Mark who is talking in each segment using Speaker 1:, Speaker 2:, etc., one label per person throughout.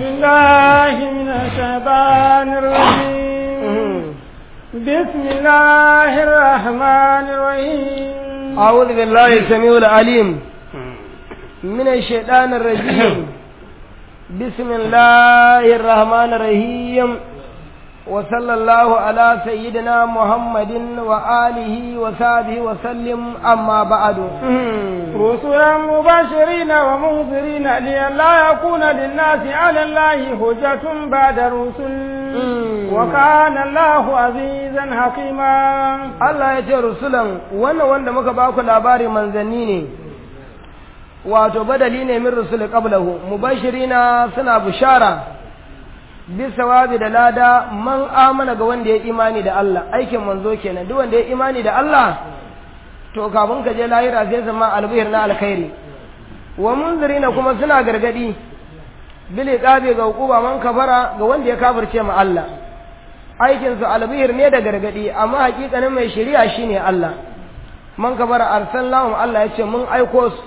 Speaker 1: بالله من الشيطان الرجيم بسم الله الرحمن الرحيم
Speaker 2: أعوذ بالله السميع العليم من الشيطان الرجيم بسم الله الرحمن الرحيم وصلى الله على سيدنا محمد وآله وصحبه وسلم أما بعد
Speaker 1: رسلا مبشرين ومنذرين لئلا يكون للناس على الله حجة بعد الرسل وكان الله عزيزا حكيما
Speaker 2: Allah ya ce rusulan wannan wanda muka ba ku labari manzanni ne wato badali ne min rusul qablahu mubashirina suna bushara bisawabi da lada man amana ga wanda ya imani da Allah aikin manzo kenan duk wanda ya imani da Allah to kafin ka je lahira sai zama albihir na alkhairi wa munzirina kuma suna gargadi bil iqabi ga hukuma man kafara ga wanda ya kafirce ma Allah aikin su albihir ne da gargadi amma hakikanin mai shari'a shine Allah man kafara arsalnahum Allah ya ce mun aiko su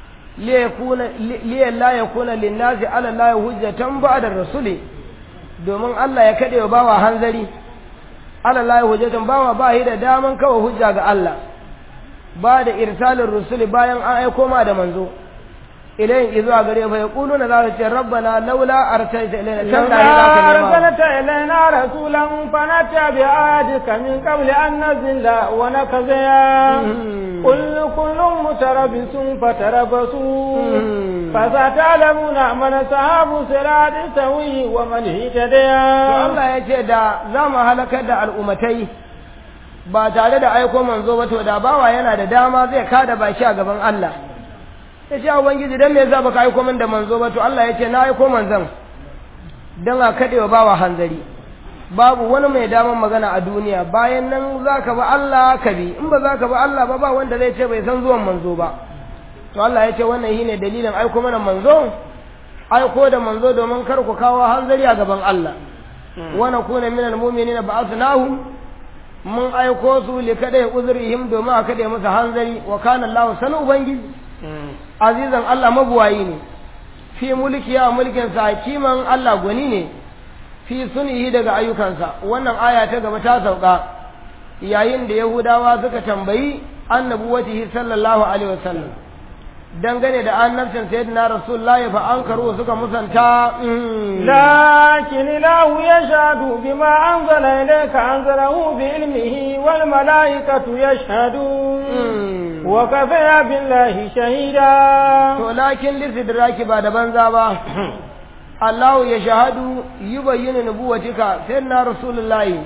Speaker 2: liya la yakuna linnasi ala la hujjatan ba'da rasuli domin Allah ya kade wa bawa hanzari ala la hujjatan bawa ba yi da daman kawo hujja ga Allah ba da irsalin rusuli bayan an aiko ma da manzo ilayin izuwa gare fa yaquluna za su ce rabbana laula arsalta ilaina can da
Speaker 1: لولا
Speaker 2: za ka nema
Speaker 1: أرسلت إلينا رسولا فنتبع آياتك من قبل أن نزل ونكزيا قل كل متربص فتربصوا فستعلمون من أصحاب الصراط السوي ومن
Speaker 2: to
Speaker 1: اهتدى
Speaker 2: Allah ya ce da za mu halakar da al'ummatai ba tare da aiko manzo ba to da bawa yana da dama zai kada baki a gaban Allah ya ce ubangiji dan me yasa baka aiko min da manzo ba to Allah ya ce na aiko manzon dan a kade wa bawa hanzari babu wani mai daman magana a duniya bayan nan zaka ba Allah ka bi in ba zaka ba Allah ba ba wanda zai ce bai san zuwan manzo ba to Allah ya ce wannan shine dalilin aiko mana manzo aiko da manzo domin kar ku kawo hanzari a gaban Allah wa nakuna minal mu'minina ba'athnahum mun aiko su li kada uzrihim domin a kada musu hanzari wa kana Allah sanu ubangiji azizan Allah mabuwayi ne fi mulki ya mulkin sa hakiman Allah gwani ne fi sunihi daga ayyukansa wannan aya ta gaba ta sauka yayin da yahudawa suka tambayi annabuwatihi sallallahu alaihi wasallam dangane da annabcin sayyidina rasulullahi fa ankaru suka musanta mm,
Speaker 1: لكن الله يشهد بما أنزل إليك أنزله بعلمه والملائكة يشهدون
Speaker 2: mm.
Speaker 1: وكفى بالله شهيدا
Speaker 2: to lakin listidraki ba da banza ba Allah ya shahadu yi bayyana nubuwatika sayyidina rasulullahi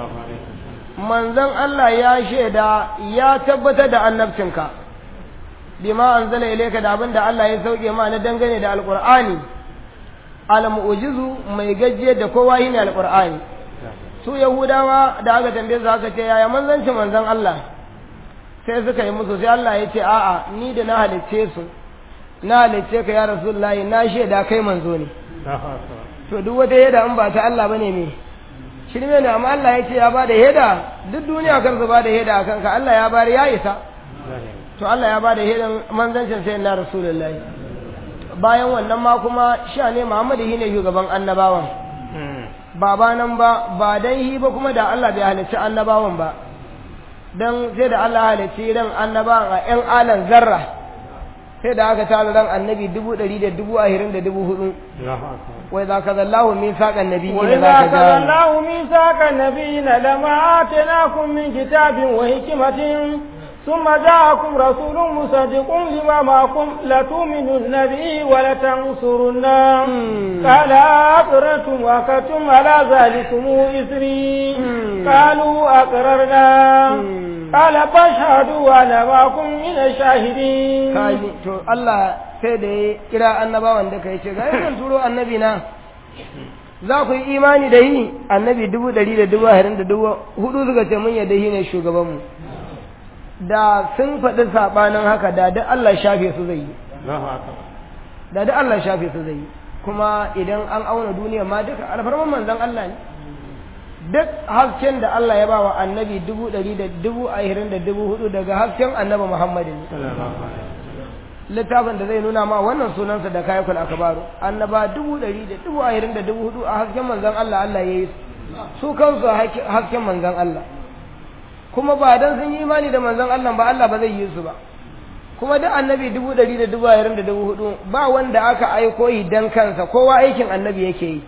Speaker 2: manzon Allah ya shaida ya tabbatar da annabcinka bima anzala ilayka da abin da Allah ya sauke ma na dangane da alqur'ani al mu'jizu mai gajiyar da kowa shine alqur'ani su yahudawa da aka tambaye su aka ce yaya manzancin manzon Allah sai suka yi musu sai Allah ya ce a'a ni da na halicce su na halicce ka ya rasulullahi na shaida kai manzo ne to duk wata yada in ba ta Allah bane me shirme ne amma Allah ya ce ya bada yada duk duniya kan su bada yada akan ka Allah ya bari ya isa to Allah ya bada yadan manzancin sai na rasulullahi bayan wannan ma kuma sha ne Muhammadu shine shugaban annabawan ba ba nan ba ba dan hi ba kuma da Allah bai halicci annabawan ba dan sai da Allah halicci ran annabawan a ƴan alan zarra sai da aka tara ran annabi dubu ɗari da dubu ahirin da dubu hudu wai za ka zallahu min saƙan nabi ne
Speaker 1: وإذا
Speaker 2: za ka
Speaker 1: أخذ
Speaker 2: ja
Speaker 1: الله ميثاق النبيين لما آتيناكم من كتاب وحكمة ثم جاءكم رسول مصدق لما معكم لتؤمنن به ولتنصرنه قال أقررتم وأخذتم على ذلكم إثري قالوا أقررنا قال فاشهدوا وأنا معكم من الشاهدين
Speaker 2: kaji to Allah sai da ya kira annabawan da kai ce ga yanzu turo annabi na za ku yi imani da yi annabi dubu ɗari da dubu ahirin da dubu hudu suka ce mun yadda shi ne shugabanmu da sun faɗi saɓanin haka da duk Allah shafe su zai yi da duk Allah shafe su zai yi kuma idan an auna duniya ma duka alfarman manzon Allah ne duk hasken da Allah ya ba wa annabi dubu ɗari da dubu ahirin da dubu hudu daga hasken annabi Muhammadu ne littafin da zai nuna ma wannan sunansa da kayakul akabaru annaba dubu ɗari da dubu ashirin da dubu hudu a hasken manzan Allah Allah ya yi su kansu a hasken manzan Allah kuma ba dan sun yi imani da manzan Allah ba Allah ba zai yi su ba kuma duk annabi dubu ɗari da dubu ashirin da dubu hudu ba wanda aka aiko yi dan kansa kowa aikin annabi yake yi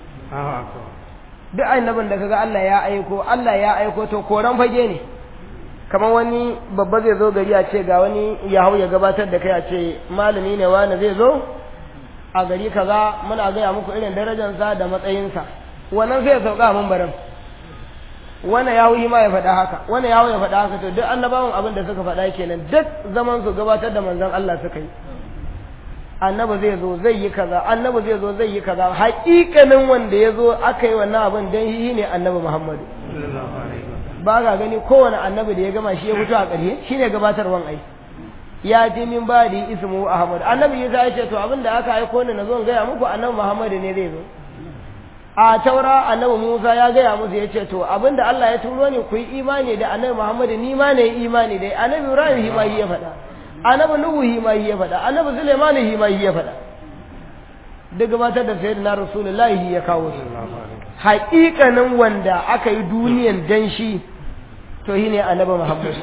Speaker 2: duk annabin da kaga Allah ya aiko Allah ya aiko to koran fage ne kamar wani babba zai zo gari a ce ga wani ya hau ya gabatar da kai a ce malami ne wani zai zo a gari kaza muna gaya muku irin darajarsa da matsayinsa wannan sai ya sauka a mambarin wani ya hau ma ya faɗa haka wani ya hau ya faɗa haka to duk annabawan abin da suka faɗa kenan duk zaman su gabatar da manzon Allah suka yi annabi zai zo zai yi kaza annabi zai zo zai yi kaza haƙiƙanin wanda ya zo aka yi wannan abin dan shi ne annabi Muhammadu ba ga gani kowane annabi da ya gama shi ya fito a ƙarshe shi ne gabatarwan ai ya ji min ba da ismu ahmad annabi isa ya ce to abin da aka aiko ni na zo gaya muku annabi muhammadu ne zai zo a taura annabi musa ya gaya musu ya ce to abin da allah ya turo ni ku yi imani da annabi muhammadu ni ma ne imani da annabi ibrahim shi ma ya faɗa annabi nuhu shi ma ya faɗa annabi suleiman shi ma ya faɗa duk gabatar da sayyidina rasulullahi ya kawo su haƙiƙanin wanda aka yi duniyan dan shi to shi ne annabi Muhammad.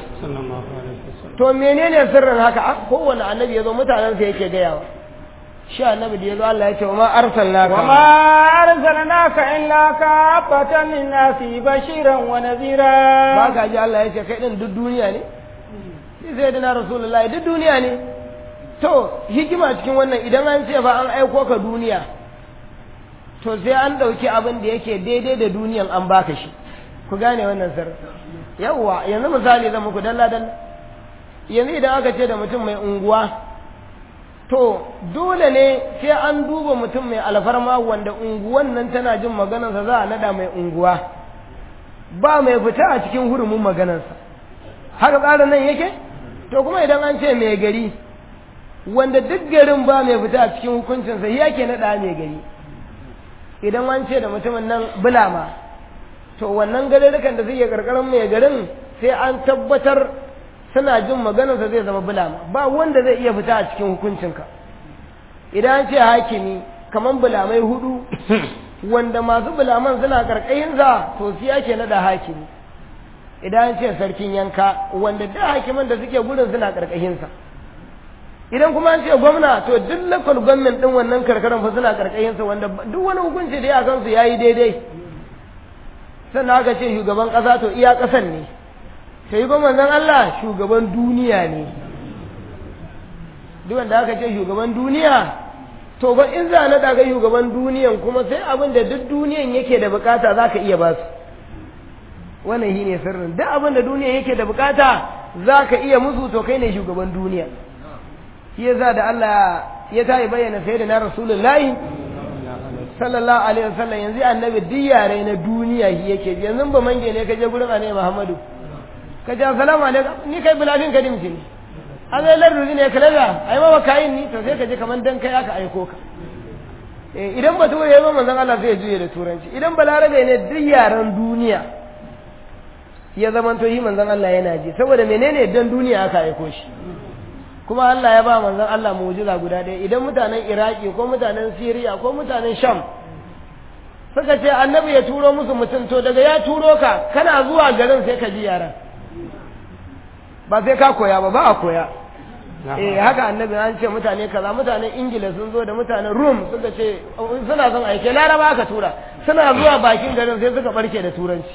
Speaker 2: To menene sirrin haka a kowane annabi ya zo mutanensa yake gayawa. Shi annabi da ya zo Allah ya ce wa ma arsalnaka.
Speaker 1: Wa ma arsalnaka illa kafatan linnasi bashiran wa nadhira.
Speaker 2: Ba ka ji Allah ya ce kai din duk duniya ne? Shi sai dana Rasulullahi duk duniya ne. To hikima cikin wannan idan an ce fa an aiko ka duniya to sai an ɗauki abin da yake daidai da duniyan an baka shi. Ku gane wannan sirrin. yawwa yanzu misali zan muku dalla dalla yanzu idan aka ce da mutum mai unguwa to dole ne sai an duba mutum mai alfarma wanda unguwan nan tana jin maganarsa za a nada mai unguwa ba mai fita a cikin hurumin maganarsa haka tsarin nan yake to kuma idan an ce mai gari wanda duk garin ba mai fita a cikin hukuncinsa yake nada mai gari idan an ce da mutumin nan bulama to wannan garurrukan da suke karkarin mai garin sai an tabbatar suna jin maganarsa zai zama bulama ba wanda zai iya fita a cikin hukuncinka idan an ce hakimi kamar bulamai hudu wanda masu bulaman suna karkayinsa to su ake nada hakimi idan an ce sarkin yanka wanda da hakiman da suke gudun suna karkayinsa idan kuma an ce gwamna to duk lakal gwamnan din wannan karkaran fa suna karkayinsa wanda duk wani hukunci da ya kansu yayi daidai sannan aka ce shugaban ƙasa to iya ƙasan ne ta yi manzon Allah shugaban duniya ne duk wanda aka ce shugaban duniya to ba in za na daga shugaban duniyan kuma sai abin da duk duniyan yake da bukata za ka iya ba su wannan shi ne sirrin duk abin da duniyan yake da bukata za ka iya musu to kai ne shugaban duniya shi yasa da Allah ya tayi bayyana sai da na rasulullahi sallallahu alaihi wasallam yanzu annabi duk yare na duniya shi yake yanzu ba mange ne ka je gurin annabi Muhammadu ka ce assalamu alaikum ni kai bilafin kadim ce an zai lardu ne kalaga ai ma kayin ni to sai ka je kaman dan kai aka aiko ka eh idan ba ture ba manzon Allah zai juye da turanci idan balarabe ne duk yaren duniya ya zaman to yi manzon Allah yana ji saboda menene dan duniya aka aiko shi kuma Allah ya ba manzon Allah mu'jiza guda ɗaya idan mutanen Iraki ko mutanen Siriya ko mutanen Sham suka ce annabi ya turo musu mutum to daga ya turo ka kana zuwa garin sai ka ji yaran ba sai ka koya ba ba a koya eh haka annabi an ce mutane kaza mutanen Ingila sun zo da mutanen Rum suka ce suna son aike Laraba aka tura suna zuwa bakin garin sai suka barke da turanci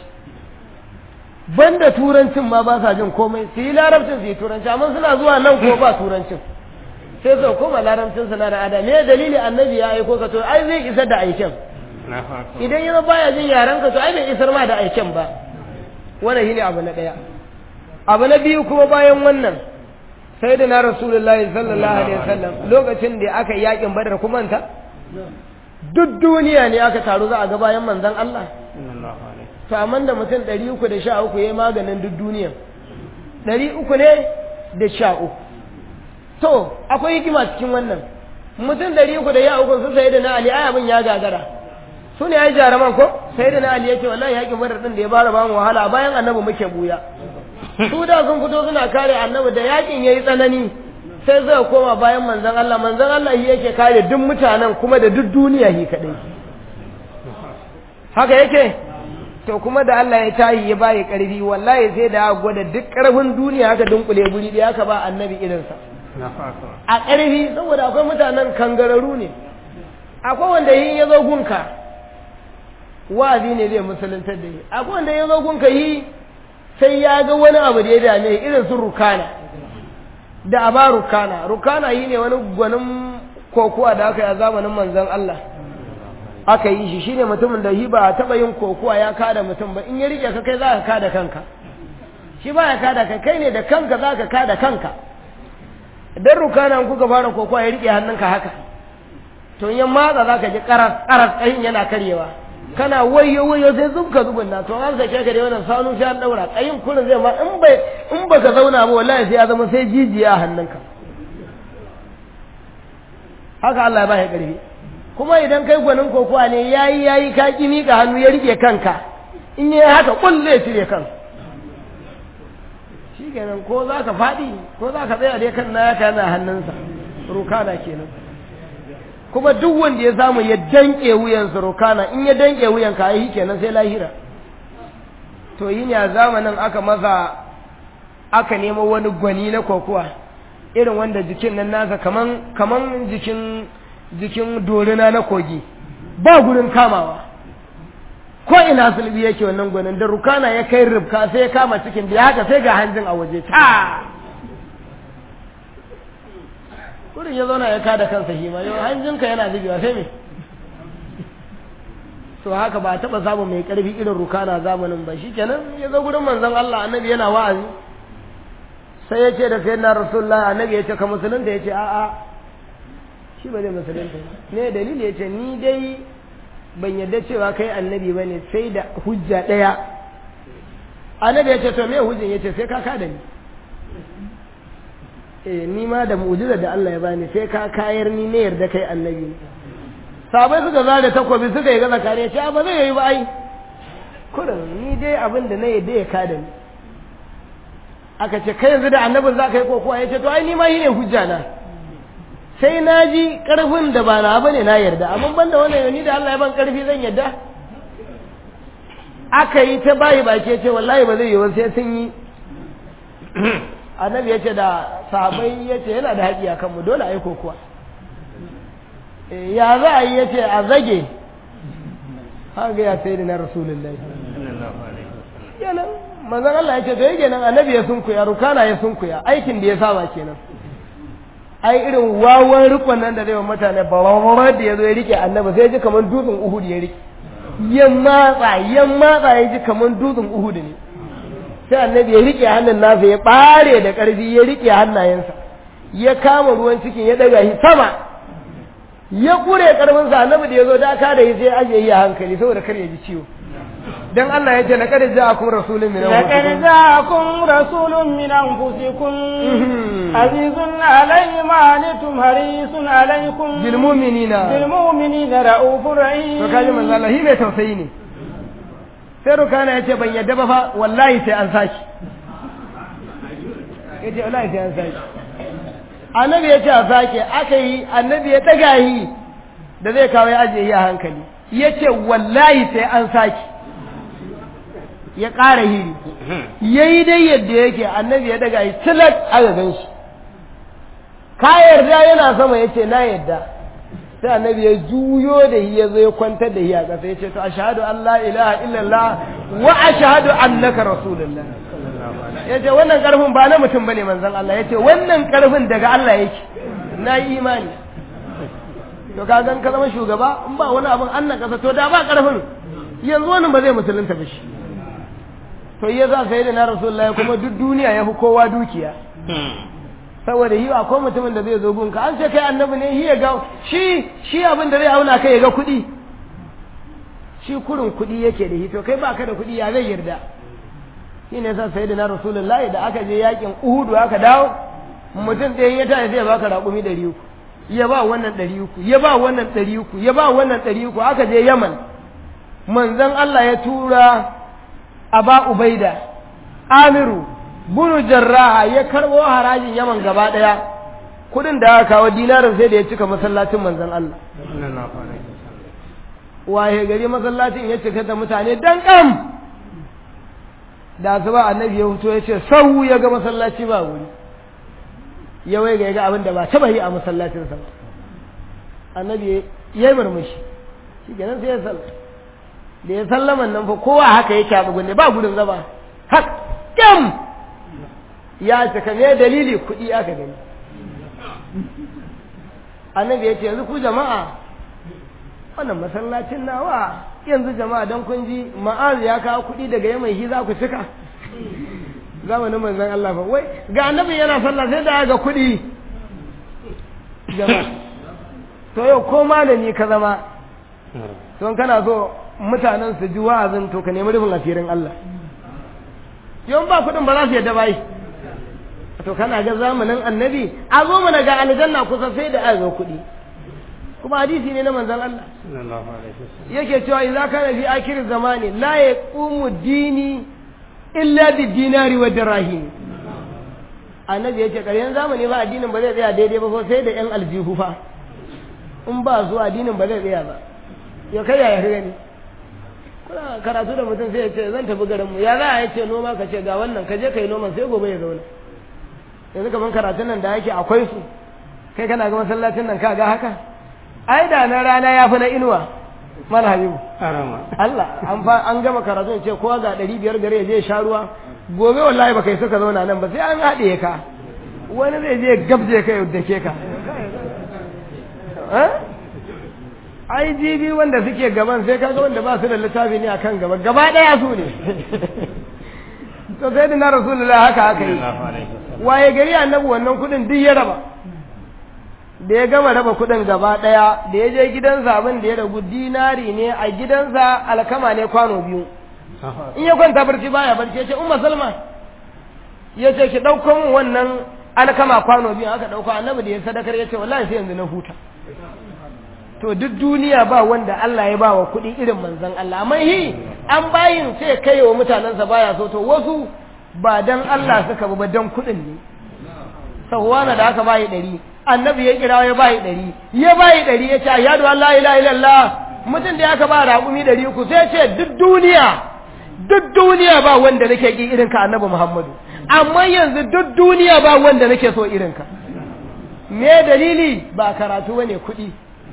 Speaker 2: banda turancin ma ba sa jin komai su yi larabcin su yi turanci amma suna zuwa nan ko ba turancin sai su koma larabcin su na da ada me dalili annabi ya aiko ka to ai zai isar da aiken idan yana baya jin yaran ka to ai bai isar ma da aiken ba wannan shine abu na daya abu na biyu kuma bayan wannan sai da na rasulullahi sallallahu alaihi wasallam lokacin da aka yi yakin badar kuma ta duk duniya ne aka taru za a ga bayan manzon Allah to amma da mutum ɗari uku da sha uku ya yi maganin duk duniya ɗari uku ne da sha uku to akwai hikima cikin wannan mutum ɗari uku da ya uku su sai da na ali ai abin ya gagara su ne ai jaraman ko sai da na ali ya ce wallahi yakin badar din da ya fara bamu wahala bayan annabi muke buya su da sun fito suna kare annabi da yakin yayi tsanani sai zai koma bayan manzon Allah manzon Allah shi yake kare duk mutanen kuma da duk duniya shi kadai haka yake to kuma da Allah ya tayi ya bayi karfi wallahi sai da aka gwada duk karfin duniya haka dunkule guri da aka ba annabi irinsa a karfi saboda akwai mutanen kangararu ne akwai wanda yi ya zo gunka wa'azi ne zai musuluntar da yi akwai wanda ya zo gunka yi sai ya ga wani abu da ya dame irin su rukana da aba rukana rukana yi ne wani gwanin kokuwa da aka yi a zamanin manzon Allah aka yi shi shine mutumin da shi ba a taɓa yin kokuwa ya kada mutum ba in ya rike ka kai za ka kada kanka shi ba ya kada kai kai ne da kanka za ka kada kanka idan rukana kuka fara kokuwa ya rike hannunka haka to in ya matsa za ka ji karas karas tsayin yana karyewa kana wayo wayo sai zubka zubin na to an sake ka da wannan sanu sai an daura tsayin kullun zai ma in bai in baka zauna ba wallahi sai ya zama sai jijiya a hannunka haka Allah ya ba ya karfi kuma idan kai gwanin kokowa ne yayi yayi ka ki mika hannu ya rike kanka in yayi haka kul zai cire kan shikenan ko za ka faɗi ko za ka tsaya dai kan naya kana hannunsa rukana kenan kuma duk wanda ya samu ya danke wuyansa rukana in ya danke wuyan ka yi kenan sai lahira to yin ya zamanin aka masa aka nemo wani gwani na kokowa irin wanda jikin nan nasa kaman kaman jikin jikin dorina na kogi ba gurin kamawa ko ina sulbi yake wannan gwanin da rukana ya kai rubka sai ya kama cikin da haka sai ga hanjin a waje ta kurin ya zauna ya kada kansa shi ma yau hanjinka yana zubewa sai me to haka ba taɓa samun mai ƙarfi irin rukana zamanin ba shi kenan ya zo gurin manzon Allah annabi yana wa'azi sai ya ce da sayyidina rasulullah annabi ya ce ka musulunta ya ce a'a shi ba zai musulunta ne dalili ya ce ni dai ban yadda cewa kai annabi ba ne sai da hujja ɗaya annabi ya ce to me hujjin ya ce sai ka kada ni eh ni ma da mu'jiza da Allah ya bani sai ka kayar ni ne yarda kai annabi ne sabai suka zare takobi suka yi gaza kare ce ba zai yi ba ai kurin ni dai abin da na yadda ya kada ni aka ce kai yanzu da annabin za ka yi kokowa ya ce to ai ni ma yi ne hujja na sai na ji karfin da ba na bane na yarda amma ban da wannan ni da Allah ya ban karfi zan yarda aka yi ta bayi baki ce wallahi ba zai yi ba sai sun yi annabi ya ce da sahabai ya ce yana da haƙi a kanmu dole a yi kokowa ya za a yi ya ce a zage haka ya sai da na rasulullahi kenan manzan Allah ya ce to yake nan annabi ya sunkuya rukana ya sunkuya aikin da ya saba kenan ai irin wawan rikon nan da zai wa mutane ba da ya zo ya rike annabi sai ya ji kamar dutsen uhud ya rike ya matsa ya matsa ya ji kamar dutsen uhud ne sai annabi ya rike hannun nasa ya bare da ƙarfi ya rike hannayensa ya kama ruwan cikin ya daga shi sama ya kure ƙarfinsa annabi da ya zo da ka da shi sai aje yi a hankali saboda kar ya ji ciwo dan Allah ya ce laqad ja'akum rasulun min
Speaker 1: لقد جاءكم رسول من أنفسكم عزيز عليه ما عنتم حريص عليكم
Speaker 2: bil mu'minina
Speaker 1: بالمؤمنين رؤوف رحيم
Speaker 2: to kaji manzo Allah shi mai tausayi ne sai rukana ya ce ban yadda ba fa wallahi sai an saki ya ce wallahi sai an saki annabi ya ce a sake aka yi annabi ya ɗaga yi da zai kawo ya ajiye yi a hankali ya ce wallahi sai an saki ya ƙara hiri ya yi dai yadda yake annabi ya ɗaga yi tilat aka gan shi ka yarda yana sama ya ce na yarda sai annabi ya juyo da shi ya zo ya kwantar da shi a ƙasa ya ce to ashhadu an la ilaha illallah wa ashhadu annaka rasulullah ya ce wannan ƙarfin ba na mutum bane manzon Allah ya ce wannan ƙarfin daga Allah yake na yi imani to ka gan ka zama shugaba in ba wani abin annan ƙasa to da ba ƙarfin yanzu wannan ba zai musulunta ba shi to ya za sai da na rasulullahi kuma duk duniya ya fi kowa dukiya saboda yi akwai mutumin da zai zo gunka an ce kai annabi ne ya ga shi shi abin da zai auna kai ya ga kuɗi shi kurin kuɗi yake da shi to kai baka da kuɗi ya zai yarda shi ne sa sai da na rasulullahi da aka je yakin uhudu aka dawo mutum ɗaya ya tashi zai baka raƙumi ɗari uku ya ba wannan ɗari uku ya ba wannan ɗari uku ya ba wannan ɗari uku aka je yaman manzon Allah ya tura aba ubaida amiru bunu jarraha ya karɓo harajin yaman gaba ɗaya kudin da aka kawo dinarin sai da ya cika masallacin manzon Allah waye gari masallacin ya cika da mutane dan kam da su ba annabi ya fito ya ce sau ya ga masallaci ba wuri ya wai ga abin da ba taba yi a masallacin sa annabi ya yi murmushi shi kenan sai ya sallama da ya sallaman nan fa kowa haka yake a bugunne ba gudun zaba hak kyam ya cika me dalili kuɗi aka gani annabi ya ce yanzu ku jama'a wannan masallacin nawa yanzu jama'a don kun ji ma'az ya kawo kuɗi daga yamai shi za ku cika zamanin manzon Allah fa wai ga annabi yana sallah sai da ga kuɗi jama'a to yau ko malami ka zama don kana so mutanen su ji wa'azin to ka nemi rufin asirin Allah yau ba kuɗin ba za su yadda bai to kana ga zamanin annabi a zo mana ga aljanna kusa sai da azo kuɗi kuma hadisi ne na manzon Allah yake cewa idza kana fi akhir zamani la yaqumu dini illa bi dinari wa dirahim annabi yace ƙaryan zamani ba addinin ba zai tsaya daidai ba sai da yan aljihu fa in ba su addinin ba zai tsaya ba ya kai ya gani kuna karatu da mutum sai ya ce zan tafi garin mu ya za a yace noma ka ce ga wannan ka je kai noman sai gobe ya zauna yanzu kaman karatun nan da yake akwai su kai kana ga masallacin nan ka ga haka ai da na rana ya fi na inuwa mana habibu Allah an fa an gama karatu ce kowa ga ɗari biyar gare je sha ruwa gobe wallahi ba kai suka zauna nan ba sai an haɗe ka wani zai je gabje ka yadda ke ka ai jibi wanda suke gaban sai kaga wanda ba su da littafi ne akan gaba gaba ɗaya su ne to sai da na rasulullah haka haka yi waye gari annabi wannan kuɗin duk ya raba da ya gama raba kuɗin gaba ɗaya da ya je gidansa abin da ya ragu dinari ne a gidansa alkama ne kwano biyu in ya kwanta barci baya barci ya ce umma salma ya ce ki ɗauko min wannan alkama kwano biyu aka ɗauko annabi da ya sadakar ya ce wallahi sai yanzu na huta to duk duniya ba wanda Allah ya ba wa kuɗi irin manzon Allah amma hi an bayin sai kai wa mutanensa baya so to wasu ba dan Allah suka ba dan kuɗin ne sahuwana da aka bayi ɗari annabi ya kira ya bayi ɗari ya bayi ɗari ya ce ayyadu an la ilaha illallah mutum da aka ba raƙumi ɗari uku sai ce duk duniya duk duniya ba wanda nake ki irin ka annabi Muhammadu amma yanzu duk duniya ba wanda nake so irin ka me dalili ba karatu bane kuɗi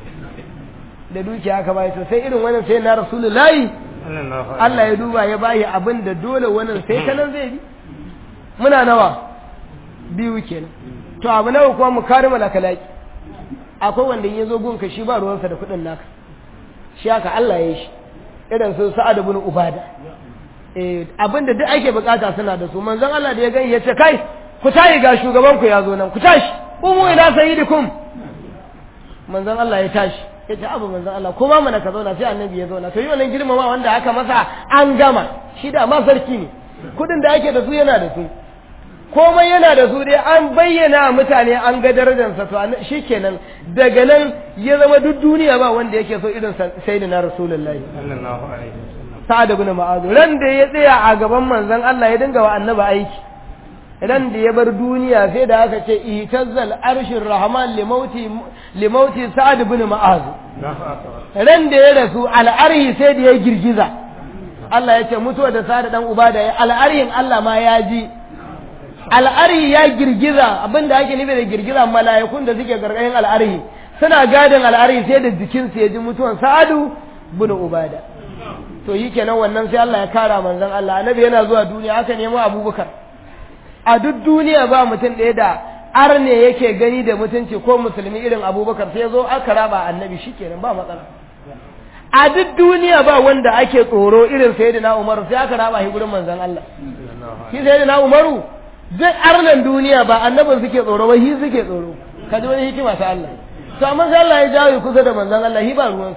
Speaker 2: da dukiya aka bayi to sai irin wannan sai na rasulullahi Allah ya duba ya bayi abin da dole wannan sai ta nan zai bi muna nawa biyu kenan to abu nawa kuma mu kare malakalaki akwai wanda ya zo gunka shi ba ruwansa da kuɗin naka shi haka Allah ya yi shi irin su sa'ad ibn ubada eh abinda duk ake bukata suna da su manzon Allah da ya gani ya ce kai ku tayi ga shugaban ku ya zo nan ku tashi umu ila sayyidikum manzon Allah ya tashi ya ce abu manzon Allah kuma mana ka zauna sai annabi ya zauna to yi wannan girmama wanda aka masa an gama shi da ma sarki ne kudin da ake da su yana da su komai yana da su dai an bayyana mutane an ga darajarsa to shi kenan daga nan ya zama duk duniya ba wanda yake so irin sayyidina rasulullahi
Speaker 3: sallallahu alaihi wasallam
Speaker 2: sa'ad ibn mu'adh ran da ya tsaya a gaban manzon Allah ya dinga wa annabi aiki ran da ya bar duniya sai da aka ce itazzal arshir rahman limauti limauti sa'ad ibn mu'adh ran da ya rasu al'arhi sai da ya girgiza Allah ya ce mutuwa da sa'ad dan ubada ya al'arhin Allah ma ya ji al'arhi ya girgiza abinda ake nufi da girgiza mala'ikun da suke gargayin al'arhi suna gadin al'arhi sai da jikinsu ya ji mutuwan sa'adu bin ubada to yi kenan wannan sai Allah ya kara manzon Allah annabi yana zuwa duniya aka nemo abubakar a duk duniya ba mutum ɗaya da arne yake gani da mutunci ko musulmi irin abubakar sai zo aka raba annabi shikenan ba matsala a duk duniya ba wanda ake tsoro irin sayyidina umaru sai aka raba shi gurin manzon Allah shi sayyidina umaru duk arnan duniya ba annabin suke tsoro ba shi suke tsoro ka ji wani hikima ta Allah to amma sai Allah ya jawo kusa da manzon Allah hi ba ruwan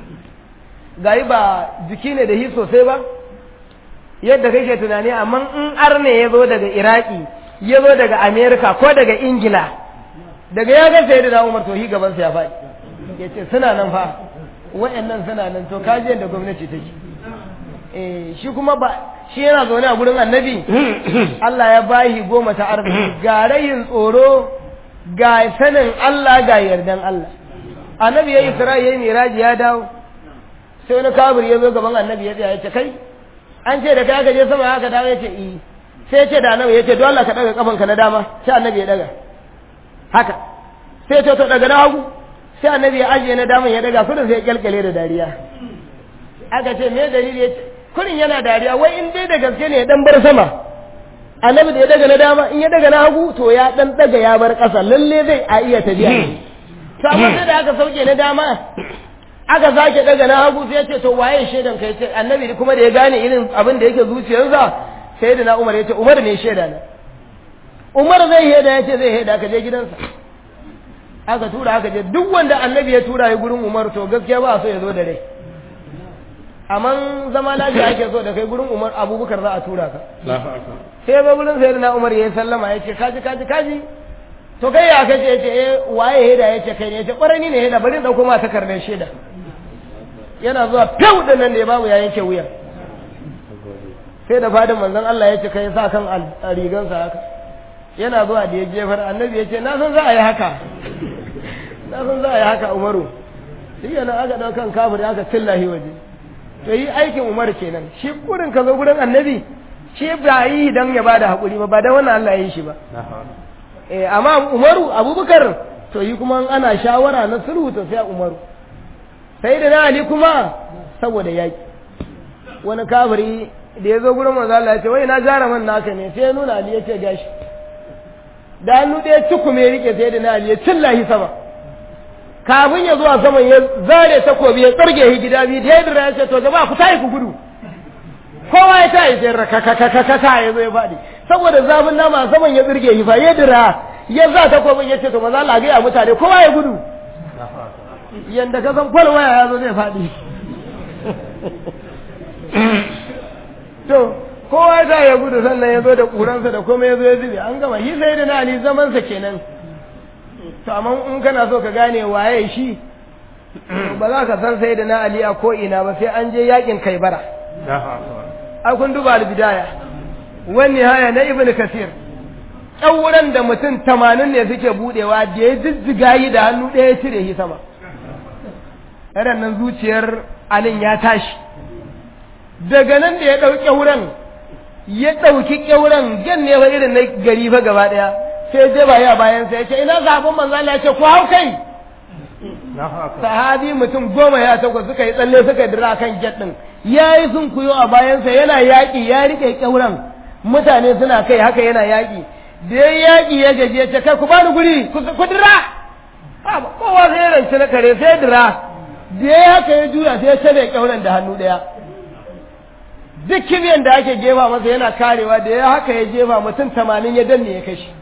Speaker 2: gayi ba jiki ne da hi sosai ba yadda kake tunani amma in arne ya zo daga Iraki ya zo daga Amerika ko daga Ingila daga ya ga sai da Umar to hi gaban sa ya faɗi yace suna nan fa wayannan suna nan to kaji yadda gwamnati take eh shi kuma ba shi yana zaune a gurin annabi Allah ya bahi goma ta arziki ga rayin tsoro ga sanin Allah ga yardan Allah annabi yayi Isra'i yayi miraji ya dawo sai wani kabir ya zo gaban annabi ya tsaya ya ce kai an ce da kai aka je sama aka dawo ya ce eh sai ya ce da annabi ya ce don Allah ka daga kafanka na dama sai annabi ya daga haka sai ya ce to daga na hagu sai annabi ya ajiye na daman ya daga kudin sai ya kyalkyale da dariya aka ce me dalili ya ce kurin yana dariya wai in dai da gaske ne ya dan bar sama annabi da ya daga na dama in ya daga na hagu to ya dan daga ya bar ƙasa lalle zai a iya tafiya to amma sai da aka sauke na dama aka sake daga na hagu sai ya ce to waye shaidan kai ce annabi kuma da ya gane irin abin da yake zuciyarsa sai da na umar ya ce umar ne shaida na umar zai heda ya ce zai heda ka je gidansa aka tura aka je duk wanda annabi ya tura ya gurin umar to gaskiya ba so ya zo da rai amma zama lafiya ake so da kai gurin umar abubakar za a tura ka sai ba gurin sai na umar ya yi sallama ya ce kaji kaji kaji to kai ya kace ya ce eh waye heda ya ce kai ne ya ce kwarai ni ne heda bari in dauko ma takardar shaida yana zuwa fiw da nan ne babu ya yanke wuya sai da fadin manzon Allah ya ce kai sa kan rigansa haka yana zuwa da ya jefar annabi ya ce na san za a yi haka na san za a yi haka umaru shi yana aka ɗaukan kafir aka cillahi waje to yi aikin umar kenan shi kurin ka zo gurin annabi shi ba yi dan ya bada hakuri ba ba dan wannan Allah ya yi shi ba eh amma umaru abubakar to yi kuma ana shawara na sulhu to sai umaru sai da na ali kuma saboda yaki wani kafiri da ya zo gurin manzo Allah ya ce wai na jaruman naka ne sai ya nuna ali ya ce gashi da hannu ɗaya cikume rike sai da na ali ya cillahi sama kafin ya zuwa saman ya zare takobi ya tsarge shi gida biyu da ya dira ya ce to jama'a ku tayi ku gudu kowa ya tayi sai rakakakakaka ya zo ya faɗi saboda zafin nama saman ya tsirge shi fa ya dira ya za takobin ya ce to maza Allah ga mutane kowa ya gudu yanda ka san kwal waya ya zo zai faɗi to kowa ya ya gudu sannan ya zo da ƙuransa da komai ya zo ya zube an gama shi sai da na ali zamansa kenan to amma in kana so ka gane waye shi ba za ka san sai da na ali a ko'ina ba sai an je yakin kai bara a kun duba albidaya wani haya na ibn kasir ƙyauren da mutum tamanin ne suke budewa da ya jijjiga yi da hannu ɗaya cire shi sama irin nan zuciyar alin ya tashi daga nan da ya ɗauki ƙyauren ya ɗauki ƙyauren jan ne fa irin na gari fa gaba ɗaya sai je ba ya bayan sai ya ce ina zaɓen manzo Allah ya ce ku hau kai sahabi mutum goma ya takwas suka yi tsalle suka dira kan jet din yayi sun kuyo a bayansa yana yaƙi ya rike ƙyauren mutane suna kai haka yana yaƙi da ya yaƙi ya gaji ya ce kai ku bani guri ku dira kowa sai ya rance na kare sai dira da ya haka ya juya sai ya cire ƙyauren da hannu ɗaya duk kibiyan da ake jefa masa yana karewa da ya haka ya jefa mutum tamanin ya danne ya kashi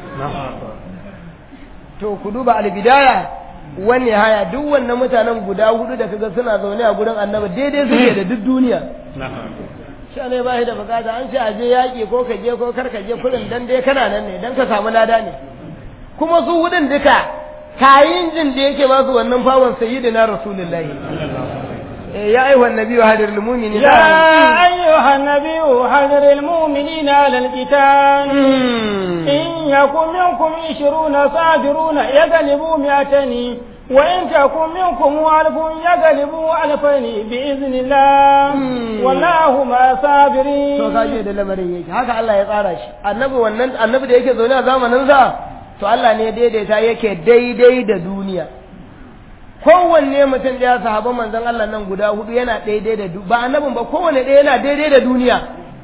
Speaker 2: to ku duba albidaya wani haya duk wannan mutanen guda hudu da kaga suna zaune a gurin annabi daidai suke da duk duniya sha ne ba shi da bukata an ce a je yaƙi ko ka je ko kar ka je kurin dan dai kana nan ne dan ka samu lada ne kuma su hudun duka kayin jin da yake ba su wannan fawon sayyidina rasulullahi يا أيها النبي هدر المؤمنين
Speaker 1: يا أيها النبي هدر المؤمنين على القتال إن يكن منكم عشرون صابرون يغلبوا مئتين وإن تكن منكم ألف يغلبوا ألفين بإذن الله والله مع الصابرين
Speaker 2: to kaje da lamarin yake haka Allah ya tsara shi annabi wannan annabi da yake zaune a zamanin sa to Allah ne daidaita yake daidai da duniya kowanne mutum ɗaya sahaban manzon Allah nan guda hudu yana daidai da ba annabin ba kowanne ɗaya yana daidai da duniya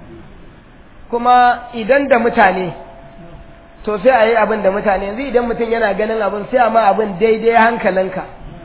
Speaker 2: kuma idan da mutane to sai a yi abin da mutane yanzu idan mutum yana ganin abin sai a ma abin daidai hankalinka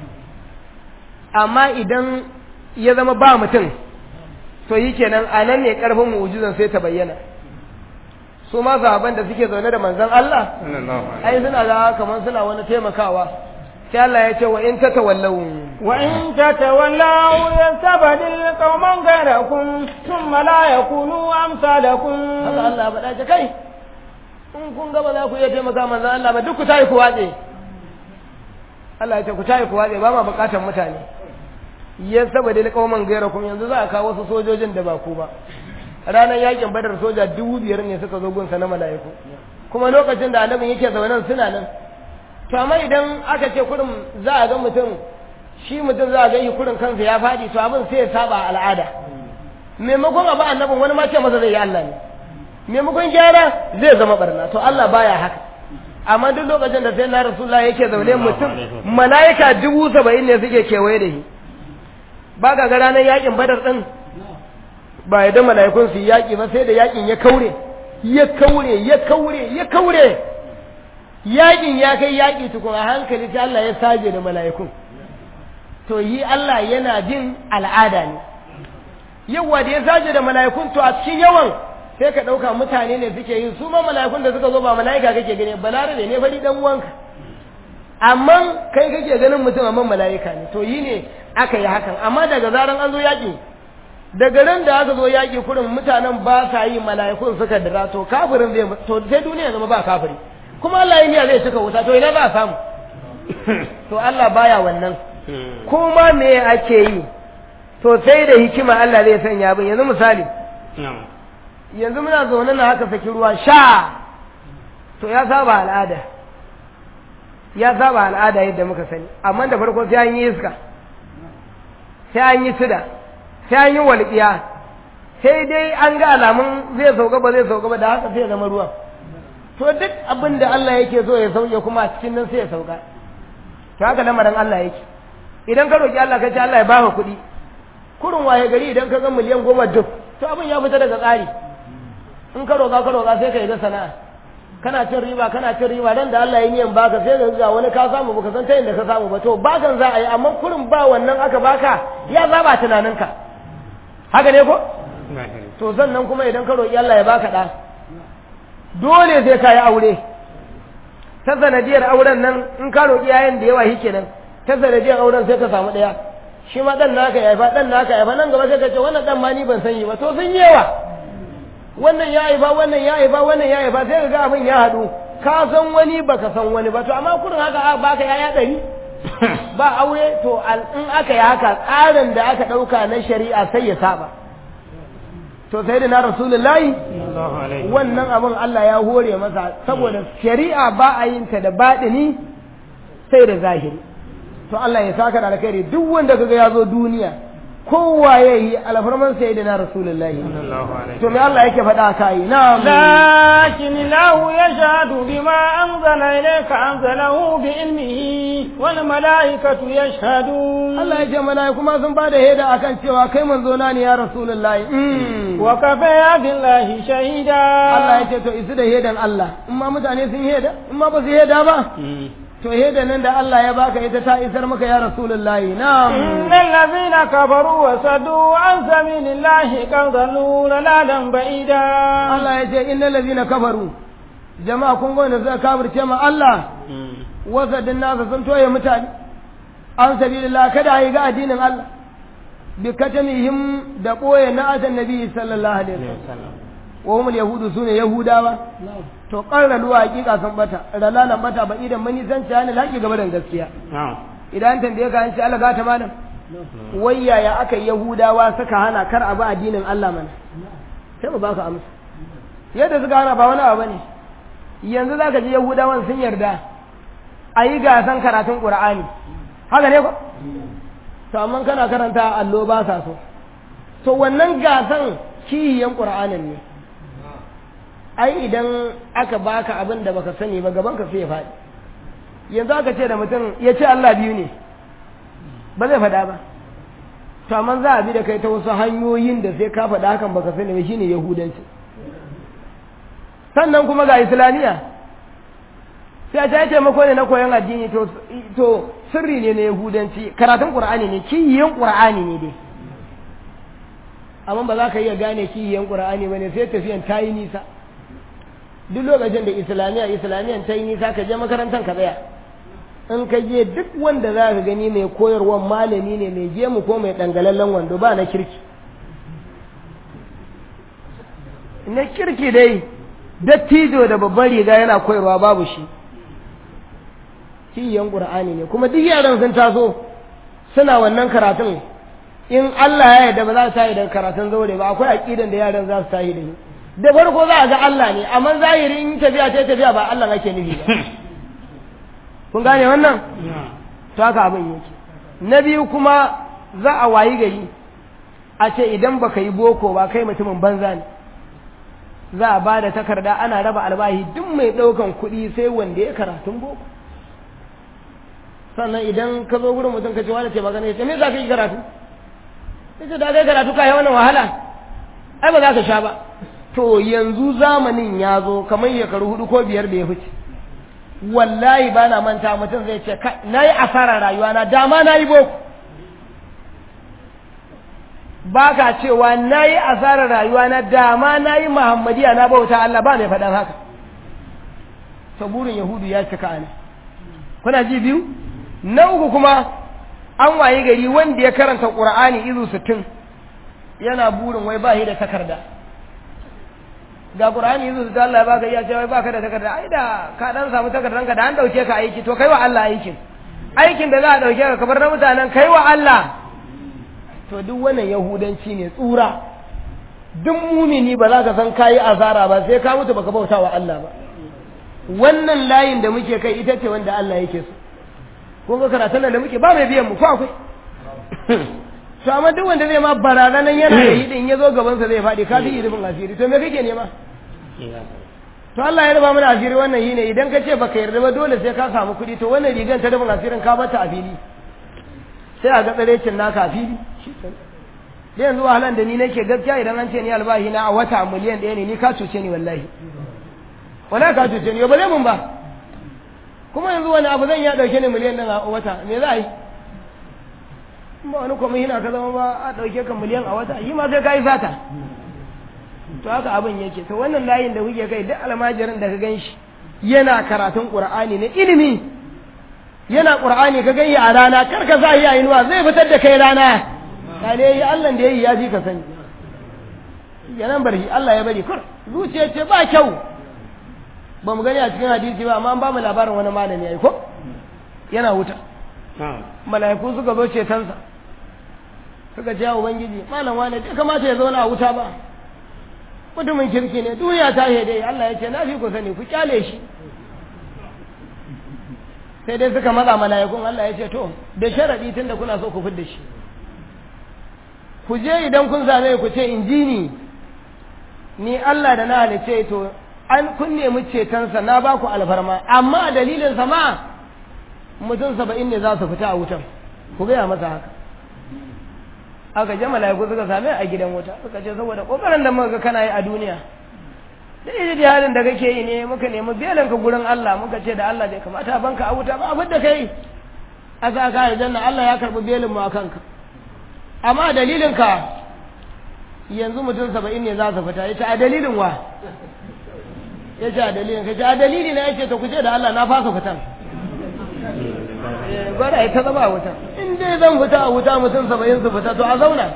Speaker 2: amma idan ya zama ba mutum to yi kenan a nan ne ƙarfin mu'ujizan sai ta bayyana su ma sahaban da suke zaune da manzon Allah ai suna ga kamar suna wani taimakawa sai Allah ya ce wa in tatawallaw
Speaker 1: wa in tatawallaw yastabdil qauman ghayrakum thumma la yakunu amsalakum
Speaker 2: haka Allah faɗa ce kai in kun ga ba za ku iya taimaka manzon Allah ba duk ku tayi ku watse Allah ya ce ku tayi ku watse ba ma bukatar mutane yastabdil qauman ghayrakum yanzu za a kawo wasu sojojin da ba ku ba ranar yakin badar soja dubu biyar ne suka zo gunsa na mala'iku kuma lokacin da annabin yake zaune suna nan to amma idan aka ce kurin za a ga mutum shi mutum za a ga yi kurin kansa ya faɗi to abin sai ya saba al'ada maimakon abu annabin wani ma ce masa zai yi Allah ne maimakon gyara zai zama barna to Allah baya haka amma duk lokacin da sai na rasulullah yake zaune mutum mala'ika dubu saba'in ne suke kewaye da shi ba ga ga ranar yakin badar din ba ya da mala'ikun su yaki ba sai da yakin ya kaure ya kaure ya kaure ya kaure yakin ya kai yaki tukun a hankali sai Allah ya saje da mala'ikun to yi Allah yana jin al'ada ne yawa da ya saje da mala'ikun to a cikin yawan sai ka ɗauka mutane ne suke yin su ma mala'ikun da suka zo ba mala'ika kake gani balarabe ne fari dan uwanka amma kai kake ganin mutum amma mala'ika ne to yi ne aka yi hakan amma daga zaran an zo yaƙi daga ran da aka zo yaƙi kurin mutanen ba sa yi mala'ikun suka dira to kafirin zai to sai duniya zama ba kafiri kuma Allah ya niyya zai cika wuta to ina za a samu to Allah baya wannan kuma me ake yi to sai da hikima Allah zai sanya abin yanzu misali yanzu muna zaune na haka saki ruwa sha to ya saba al'ada ya saba al'ada yadda muka sani amma da farko sai an yi iska sai an yi sida sai an yi walƙiya sai dai an ga alamun zai sauka ba zai sauka ba da haka sai ya zama ruwan to duk abin da Allah yake so ya sauke kuma a cikin nan sai ya sauka to haka lamarin Allah yake idan ka roki Allah ka ce Allah ya baka kuɗi kurin waye gari idan ka ga miliyan goma duk to abin ya fita daga tsari in ka roƙa ka roƙa sai ka yi da sana'a kana cin riba kana cin riba dan da Allah ya niyan baka sai ka ga wani ka samu baka san ta inda ka samu ba to bakan za a yi amma kurin ba wannan aka baka ya zaba tunaninka haka ne ko to sannan kuma idan ka roƙi Allah ya baka ɗa dole sai ka yi aure ta sanadiyar auren nan in ka roƙi yayin da yawa shi kenan ta sanadiyar auren sai ka samu ɗaya shi ma ɗan naka ya haifa ɗan naka ya haifa nan gaba sai ka ce wannan ɗan ma ni ban san yi ba to sun yawa wannan ya haifa wannan ya haifa wannan ya haifa sai ka ga abin ya haɗu ka san wani baka san wani ba to amma kurin haka baka yaya ɗari ba aure to in aka yi haka tsarin da aka ɗauka na shari'a sai ya saba to sai da na rasulullahi wannan abin Allah ya hore masa saboda shari'a ba a yin ta da baɗini sai da zahiri to Allah ya saka da alkhairi duk wanda kaga ya zo duniya kowa ya yi alfarman sai da na rasulullahi to me Allah yake faɗa kai na
Speaker 1: lakin lahu yashhadu bima anzala ilayka anzalahu bi ilmihi wal malaikatu yashhadun
Speaker 2: Allah ya ce mala'iku ma sun bada shaida akan cewa kai manzo na ne ya rasulullahi
Speaker 1: wa kafa billahi shahida
Speaker 2: Allah ya ce to isu da shaidan Allah in ma mutane sun shaida in ma ba su shaida ba to yadda nan da Allah ya baka ita ta isar maka ya rasulullahi na'am
Speaker 1: innal ladhina kafaru wa sadu an sabilillahi qad dallu laladan ba'ida
Speaker 2: Allah ya ce innal ladhina kafaru jama'a kun ga wanda suka kafirce ma Allah wasadin nasa sun toye mutane an sabilillah kada yi ga addinin Allah bi katamihim da koye na atan nabi sallallahu alaihi wasallam wa hum yahudu sune yahudawa to qarralu hakika sun bata ralalan bata ba idan mani san ta ne laki gaba da gaskiya idan tambaye ka an ce Allah gata malam wai yaya aka yahudawa suka hana kar a ba addinin Allah mana sai mu baka amsa yadda suka hana ba wani abu bane yanzu zaka ji yahudawan sun yarda a yi gasan karatun qur'ani haka ne ko to amma kana karanta allo ba sa so to wannan gasan kiyiyan qur'anin ne ai idan aka baka abin da baka sani ba gaban ka sai ya faɗi yanzu aka ce da mutum ya ce Allah biyu ne ba zai faɗa ba to amma za a bi da kai ta wasu hanyoyin da sai ka faɗa hakan baka sani ba shine yahudanci sannan kuma ga islamiya sai a ta taimako ne na koyon addini to to sirri ne na yahudanci karatun qur'ani ne kiyiyan qur'ani ne dai amma ba za ka iya gane kiyiyan qur'ani ba ne sai tafiyan ta yi nisa duk lokacin da islamiyya islamiyan ta yi nisa ka je makarantar ka tsaya in ka je duk wanda za ka gani mai koyarwa malami ne mai gemu ko mai dangalallen wando ba na kirki na kirki dai dattijo da babban riga yana koyarwa babu shi kiyan qur'ani ne kuma duk yaran sun taso suna wannan karatun in Allah ya yarda ba za su tayi da karatun zaure ba akwai aqidan da yaran za su tayi da shi da farko za a ga Allah ne amma zahiri in tafiya ta tafiya ba Allah ake nufi ba kun gane wannan to haka abin yake na biyu kuma za a wayi gari a ce idan baka yi boko ba kai mutumin banza ne za a ba da takarda ana raba albahi duk mai ɗaukan kuɗi sai wanda ya karatun boko sannan idan ka zo gurin mutum ka ce wani ce magana ya ce me za ka yi karatu ya ce da kai karatu ka yi wannan wahala ai ba za ka sha ba to yanzu zamanin ya zo kamar shekaru hudu ko biyar da ya fice wallahi ba na manta mutum zai ce na yi asarar rayuwa na dama na yi boko ba ka cewa na yi asarar rayuwa na dama na yi muhammadiya na bauta Allah ba mai faɗan haka saburin yahudu ya cika ne kuna ji biyu na uku kuma an waye gari wanda ya karanta ƙur'ani izu sittin yana burin wai ba shi da takarda ga ƙur'ani izu sittin Allah ya baka iya cewa baka da takarda ai da ka dan samu takardanka da an dauke ka aiki to kai wa Allah aikin aikin da za a dauke ka kamar na mutanen kai wa Allah to duk wannan yahudanci ne tsura duk mumini ba za ka san kayi azara ba sai ka mutu baka bauta wa Allah ba wannan layin da muke kai ita ce wanda Allah yake so kun ga karatun nan da muke ba mai biyan mu ko akwai to amma duk wanda zai ma barazanan yana da yi din ya zo gaban sa zai faɗi ka fi rufin asiri to me kake nema to Allah ya rufa mana asiri wannan yi ne idan ka ce baka yarda ba dole sai ka samu kuɗi to wannan rigan ta rufin asirin ka bata a fili sai a ga tsarecin naka a fili da yanzu wahalan da ni nake gaskiya idan an ce ni albahi na a wata miliyan ɗaya ne ni ka cuce ni wallahi wala ka cuce ni ba zai mun ba kuma yanzu wani abu zan ya ɗauke ni miliyan ɗin a wata me za a yi ba wani kuma hina ka zama ba a ɗauke ka miliyan a wata yi ma sai ka yi sata to haka abin yake to wannan layin da kuke kai duk almajirin da ka gan shi yana karatun ƙur'ani na ilimi yana ƙur'ani ka gani a rana kar ka sa yi a inuwa zai fitar da kai rana ka ne yi Allah da ya yi ya fi ka sani yanan bari Allah ya bari kur zuciya ce ba kyau ba mu gani a cikin hadisi ba amma an ba mu labarin wani malami yayi ko yana wuta mala'iku suka zo cetonsa suka ce ubangiji malam wani bai kamata ya zauna a wuta ba mutumin kirki ne duniya ta dai Allah ya ce na fi ku sani ku kyale shi sai dai suka matsa mala'ikun Allah ya ce to da sharadi tun da kuna so ku fidda shi ku je idan kun same ku ce in ji ni ni Allah da na halice to an kun nemi cetonsa na ba ku alfarma amma dalilin sama mutum saba'in ne za su fita a wutan ku gaya masa haka aka je mala'iku suka same a gidan wuta suka ce saboda kokarin da muka ga kana yi a duniya da iji halin da kake yi ne muka nemi belin ka gurin Allah muka ce da Allah bai kamata banka a wuta ba abin da kai a sa ka aljanna Allah ya karbi belin mu akan ka amma dalilin ka yanzu mutum saba'in ne za su fita ya ce a dalilin wa ya ce a dalilin ka ce a dalili na ya ce ta kuce da Allah na fasa fitan gwada ya ta zama a wuta in dai zan fita a wuta mutum saba'in su fita to a zauna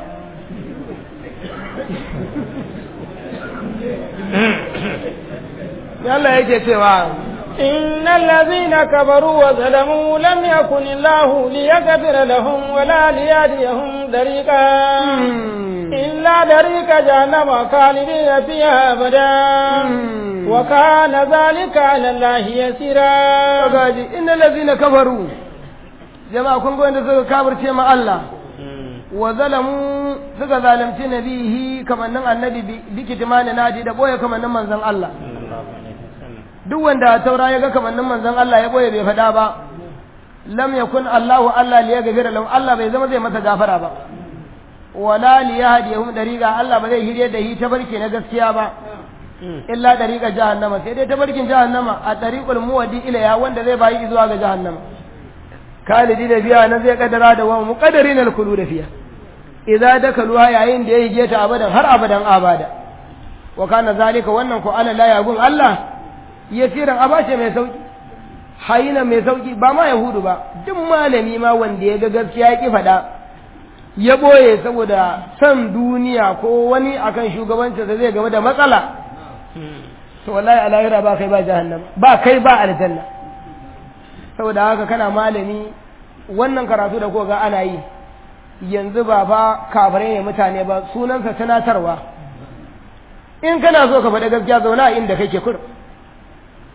Speaker 2: Allah yake cewa
Speaker 1: إن الذين كفروا وظلموا لم يكن الله ليغفر لهم ولا ليهديهم طريقا إلا طريق جهنم خالدين فيها أبدا وكان ذلك على الله يسيرا
Speaker 2: gaji inna allazina kafaru jama'a kun ga wanda suka kafirce ma Allah wa zalamu suka zalunci nabihi kamannin annabi bi kitmani nadi da boye kamannin manzon Allah duk wanda taura ya ga kamannin manzon Allah ya boye bai faɗa ba lam yakun Allahu Allah li yaghfira lahu Allah bai zama zai masa gafara ba wala li yahdihum dariqa Allah ba zai hirye da hi tabarki na gaskiya ba illa dariqa jahannama sai dai tabarkin jahannama a tariqul muwaddi ila ya wanda zai bayi zuwa ga jahannama kalidi da biya nan zai kaddara da wa muqaddarin al-khulud fiya idza dakaluha yayin da yayi geta abadan har abadan abada wa kana zalika wannan ko ala la yagun Allah yasiran abace mai sauki hayina mai sauki ba ma yahudu ba duk malami ma wanda ya ga gaskiya ya ki fada ya boye saboda san duniya ko wani akan shugabancin da zai game da matsala to wallahi a lahira ba kai ba jahannama ba kai ba aljanna saboda haka kana malami wannan karatu da ga ana yi yanzu ba fa kafirai ne mutane ba sunansa tunatarwa in kana so ka faɗi gaskiya zauna a inda kake kur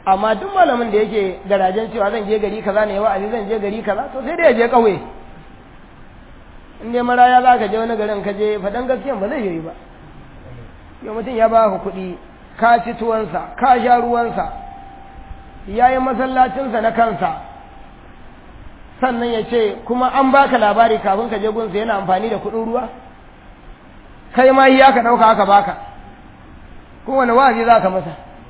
Speaker 2: amma duk malamin da yake garajen cewa zan je gari kaza ne wa'azi zan je gari kaza to sai dai ya je ƙauye in dai maraya za ka je wani garin ka je faɗan gaskiyan ba zai yi ba yau mutum ya ba ka kuɗi ka ci tuwansa ka sha ruwansa ya yi masallacinsa na kansa sannan ya ce kuma an baka labari kafin ka je gunsa yana amfani da kuɗin ruwa kai ma ya ka ɗauka aka baka kowane wa'azi za ka masa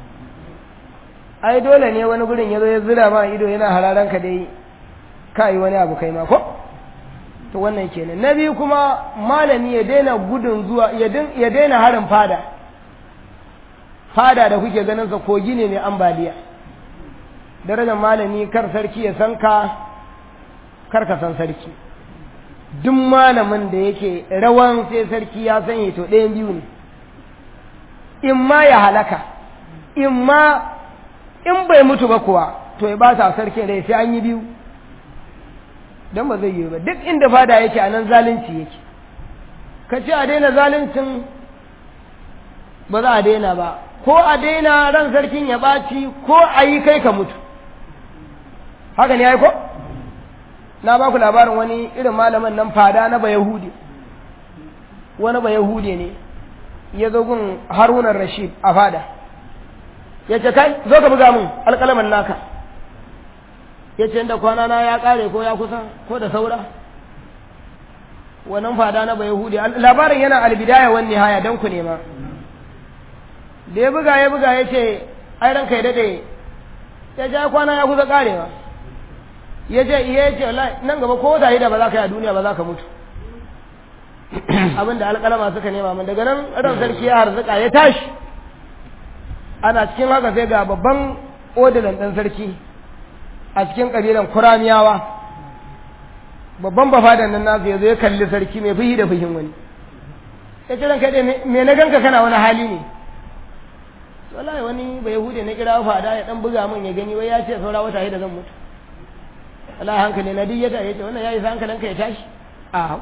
Speaker 2: ai dole ne wani gurin ya zo ya zira ma ido yana hararan ka dai ka yi wani abu kai ma ko to wannan kenan na biyu kuma malami ya daina gudun zuwa ya daina harin fada fada da kuke ganin sa kogi ne mai ambaliya darajar malami kar sarki ya san ka kar ka san sarki duk malamin da yake rawan sai sarki ya sanya to ɗayan biyu ne in ma ya halaka in ma in bai mutu ba kuwa to ya ba sa sarki rai sai an yi biyu don ba zai yi ba duk inda fada yake a nan zalunci yake ka ce a daina zaluncin ba za a daina ba ko a daina ran sarkin ya ɓaci ko a yi kai ka mutu haka ne ya yi ko na ba ku labarin wani irin malaman nan fada na ba yahudi wani ba yahudi ne ya zo gun harunan rashid a fada ya ce kai zo ka buga min alƙalaman naka ya ce inda kwana na ya ƙare ko ya kusa ko da saura wannan fada na ba yahudi labarin yana albidaya wani nihaya don ku nema da ya buga ya buga ya ce ai ranka ya daɗe ya ja kwana ya kusa ƙarewa ya ce iya ya ce nan gaba ko wata da ba za ka yi a duniya ba za ka mutu abinda alƙalama suka nema min daga nan ran sarki ya harzuka ya tashi ana cikin haka sai ga babban odilan ɗan sarki a cikin ƙabilan kuramiyawa babban bafadan nan nasu ya zo ya kalli sarki mai fuhi da fuhin wani ya ce ranka me na ganka kana wani hali ne wallahi wani ba yahudi na kira fada ya dan buga min ya gani wai ya ce saura wata da zan mutu wallahi hankali na duk ya ta yace wannan yayi hankalinka ya tashi a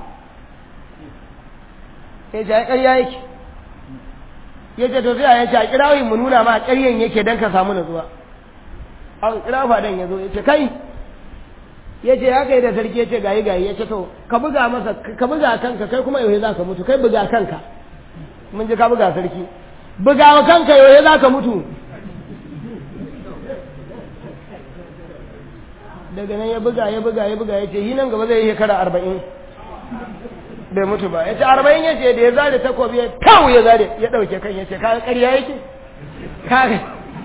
Speaker 2: ya ce ai ƙarya yake ya ce to sai ya ce a kirawi mu nuna ma ƙaryan yake don ka samu nutsuwa a kira fadan ya zo ya ce kai ya ce haka yi da sarki ya ce gayi gayi ya ce to ka buga masa ka buga kanka kai kuma yau za ka mutu kai buga kanka mun ji ka buga sarki buga wa kanka yau za ka mutu daga nan ya buga ya buga ya buga ya ce yi nan gaba zai yi shekara arba'in bai mutu ba ya ce arba'in ya ce da ya zare takobi ya kawo ya zare ya ɗauke kan ya ce kaga ƙarya yake kaga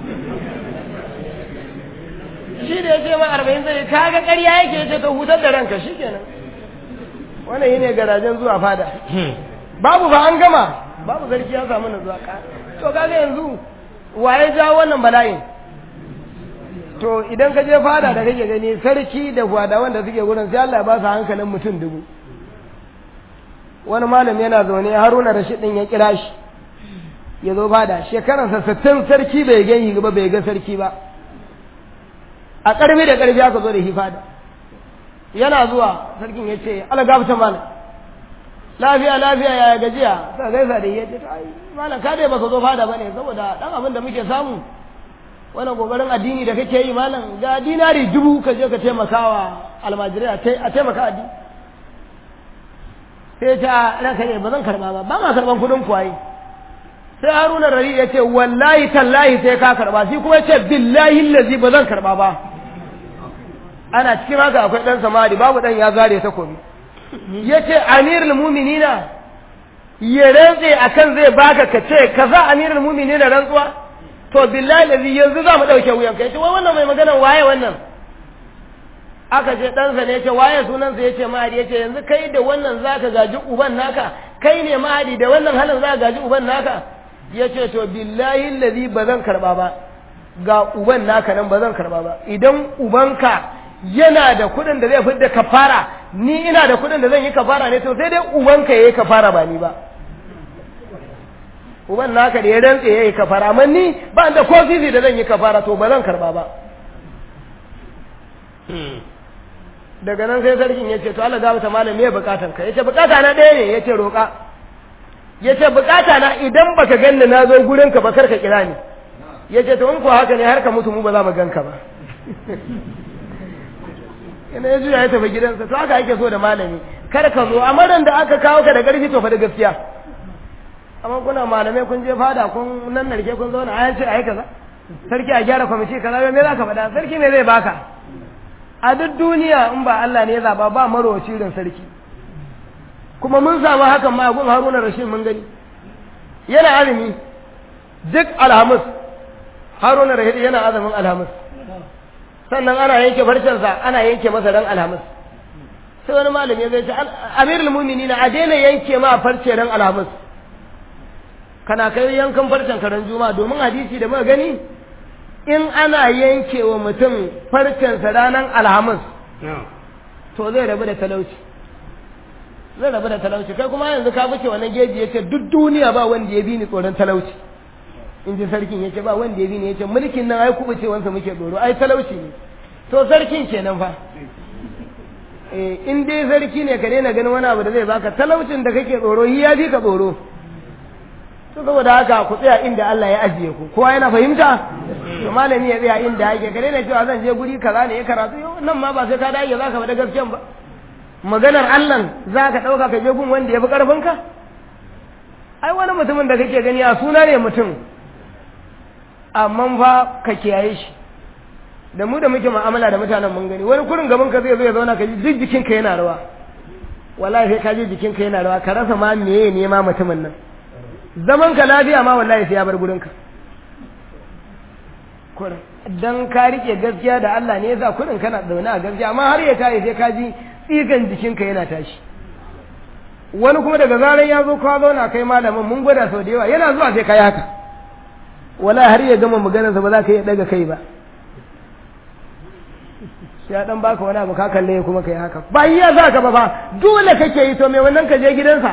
Speaker 2: shi da ya ce ma arba'in zai kaga ƙarya yake ya ce ka hutar da ranka shi kenan wannan yi ne garajen zuwa fada babu ba an gama babu sarki ya samu na zuwa to kaga yanzu waye ja wannan bala'in to idan ka je fada da kake gani sarki da fada wanda suke gurin sai Allah ya ba su hankalin mutum dubu wani malam yana zaune haruna rashid din ya kira shi ya zo fada shekararsa sittin sarki bai gan yi ba bai ga sarki ba a ƙarfi da ƙarfi aka zo da shi fada yana zuwa sarkin ya ce ala gafta malam lafiya lafiya ya gajiya sa gaisa da ya ce ai malam ka dai baka zo fada bane saboda dan abin da muke samu wannan kokarin addini da kake yi malam ga dinari dubu ka je ka taimakawa almajirai a taimaka addini sai ta ranka ne ba zan karba ba ba ma karban kudin kuwaye sai haruna rari ya ce wallahi tallahi sai ka karba shi kuma ya ce billahi lazi ba zan karba ba ana cikin haka akwai dan samari babu dan ya zare takobi ya ce amirul muminina ya rantse akan zai baka ka ce ka za amirul muminina rantsuwa to billahi lazi yanzu za mu ɗauke wuyanka ya ce wai wannan mai magana waye wannan aka ce ɗansa ne ce waye sunansa ya ce mahadi ya ce yanzu kai da wannan za ka gaji uban naka kai ne mahadi da wannan halin za ka gaji uban naka ya ce to billahi lazi ba zan karɓa ba ga uban naka nan ba zan karɓa ba idan ubanka yana da kuɗin da zai fidda kafara ni ina da kuɗin da zan yi kafara ne to sai dai ubanka ya yi kafara ba ni ba uban naka da ya rantse ya yi kafara amma ni ba da ko sisi da zan yi kafara to ba zan karɓa ba daga nan sai sarkin ya ce to Allah gaba ta malam me bukatan ka yace bukata na ɗaya ne yace roƙa yace bukata na idan baka ganni na zo gurin ka ba kar ka kira ni ya ce to in ko haka ne har ka mutu mu ba za mu ganka ba yana ya juya ya tafi gidansa to haka ake so da malami kar ka zo amma dan da aka kawo ka da ƙarfi to fa da gaskiya amma kuna malamai kun je fada kun nan narke kun zauna a yace ai kaza sarki a gyara kwamiti kaza me za ka faɗa sarki me zai baka a duk duniya in ba Allah ne ya zaba ba marowaci irin sarki kuma mun samu hakan ma gun Haruna Rashid mun gani yana azumi duk alhamis Haruna Rashid yana azumin alhamis sannan ana yanke farcensa ana yanke masa ran alhamis sai wani malami zai ce amirul mu'minin a daina yanke ma farce ran alhamis kana kai yankan farcen karen juma'a domin hadisi da muka gani in ana yanke wa mutum farcensa ranar alhamis to zai rabu da talauci zai rabu da talauci kai kuma yanzu ka fice wannan geji yace duk duniya ba wanda ya bi ni tsoron talauci in ji sarkin yace ba wanda ya bi ni yace mulkin nan ai kubucewansa muke tsoro ai talauci ne to sarkin kenan fa eh in dai sarki ne ka daina ganin wani abu da zai baka talaucin da kake tsoro hi ya bi ka tsoro to saboda haka ku tsaya inda Allah ya ajiye ku kowa yana fahimta to malami ya tsaya inda yake ka daina cewa zan je guri kaza ne ya karatu yau nan ma ba sai ka dage zaka faɗa gaskiyan ba maganar Allah za ka ɗauka ka je gun wanda ya fi ƙarfinka ai wani mutumin da kake gani a suna ne mutum amma fa ka kiyaye shi da mu da muke mu'amala da mutanen mun gani wani kurin gaban ka zai zo ya zauna ka ji duk jikinka yana rawa wallahi sai ka ji jikinka yana rawa ka rasa ma meye ne ma mutumin nan zaman ka lafiya ma wallahi sai ya bar gurinka kurin dan ka rike gaskiya da Allah ne yasa kurin kana zaune a gaskiya amma har ya tayi sai ka ji tsigan jikinka yana tashi wani kuma daga zaran ya zo ka zauna kai malamin mun gwada sau da yawa yana zuwa sai ka yi haka wala har ya gama maganarsa ba za ka iya daga kai ba ya dan baka wani abu ka kalle kuma kai haka ba iya za ka ba fa dole kake yi to me wannan ka je gidansa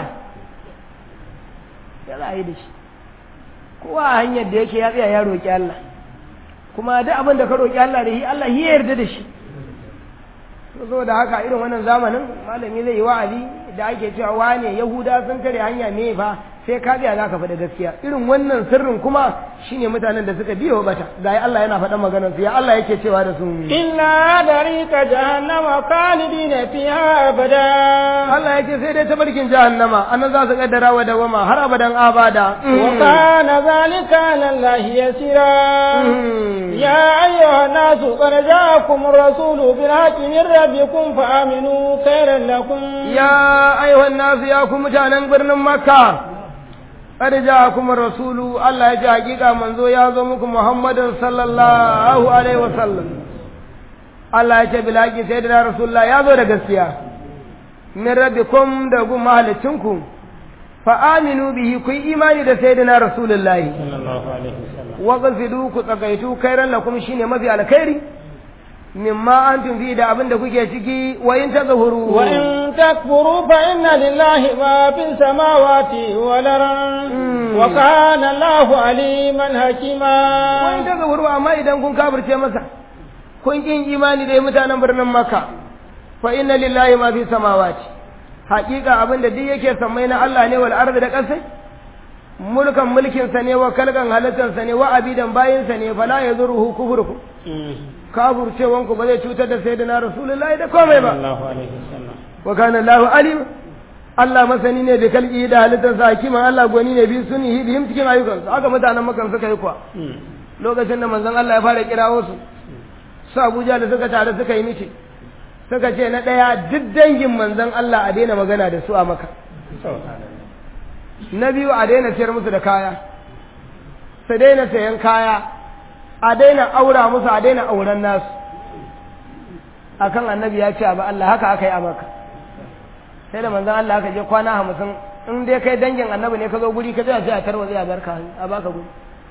Speaker 2: ya za a yi da shi kowa a hanyar da yake ya tsaya ya roƙi Allah kuma duk abin da ka roƙi Allah da shi Allah ya yarda da shi so da haka irin wannan zamanin malami zai yi wa'azi da ake cewa wane yahuda sun kare hanya me fa sai ka tsaya za ka faɗi gaskiya irin wannan sirrin kuma shine mutanen da suka biyo bata ga Allah yana faɗan maganar su ya Allah yake cewa da su
Speaker 1: inna darika jahannama khalidina fiha abada
Speaker 2: Allah yake sai dai tabarkin jahannama annan za su kaddara wa dawama har abadan abada
Speaker 1: wa kana zalika lillahi yasira ya ayyuhan nasu qad ja'akum ar-rasulu bil haqqi min rabbikum fa aminu khairan lakum
Speaker 2: ya ayyuhan nasu ya ku mutanen birnin makka قد جاءكم الرسول الله يجي حقيقة منزو يازو مكم محمد صلى الله عليه وسلم الله يجي بلاقي سيدنا رسول الله يازو رقسيا من ربكم دقوا مهلتنكم فآمنوا به كي إيماني دا سيدنا رسول الله
Speaker 3: صلى الله عليه وسلم
Speaker 2: وقصدوا كتقيتوا خيرا لكم شيني مفي على خيري مما أنتم فيه دا أبن دا كي تشكي وإن تظهروا
Speaker 1: وإن تكفروا فإن لله ما في السماوات والأرض وكان الله عليما حكيما
Speaker 2: وإن تظهروا أما إذا كن كافر مسا كن كن إيماني دي متانا برنا مكة فإن لله ما في السماوات حقيقة أبن دا دي يكي سمينا الله ني والأرض دا قصي mulkan mulkin sa ne wa kalgan halittar sa ne wa abidan bayin sa ne fala yadurruhu kufrukum kafircewan ku ba zai cutar da sayyidina rasulullahi da komai ba
Speaker 3: sallallahu alaihi wasallam
Speaker 2: wa kana Allahu alim Allah masani ne da kalki da halittar sa hakiman Allah gwani ne bi sunihi bihim cikin ayyukan su haka mutanen makan suka yi kuwa lokacin da manzon Allah ya fara kirawo su su Abuja da suka tare suka yi mishi suka ce na daya duk dangin manzon Allah a daina magana da su a maka na biyu a daina siyar musu da kaya su daina sayan kaya a daina aura musu a daina auren nasu akan annabi ya ce ba Allah haka aka yi a maka sai da manzon Allah aka je kwana hamsin in dai kai dangin annabi ne ka zo guri ka je sai a tarwa zai a barka a baka guri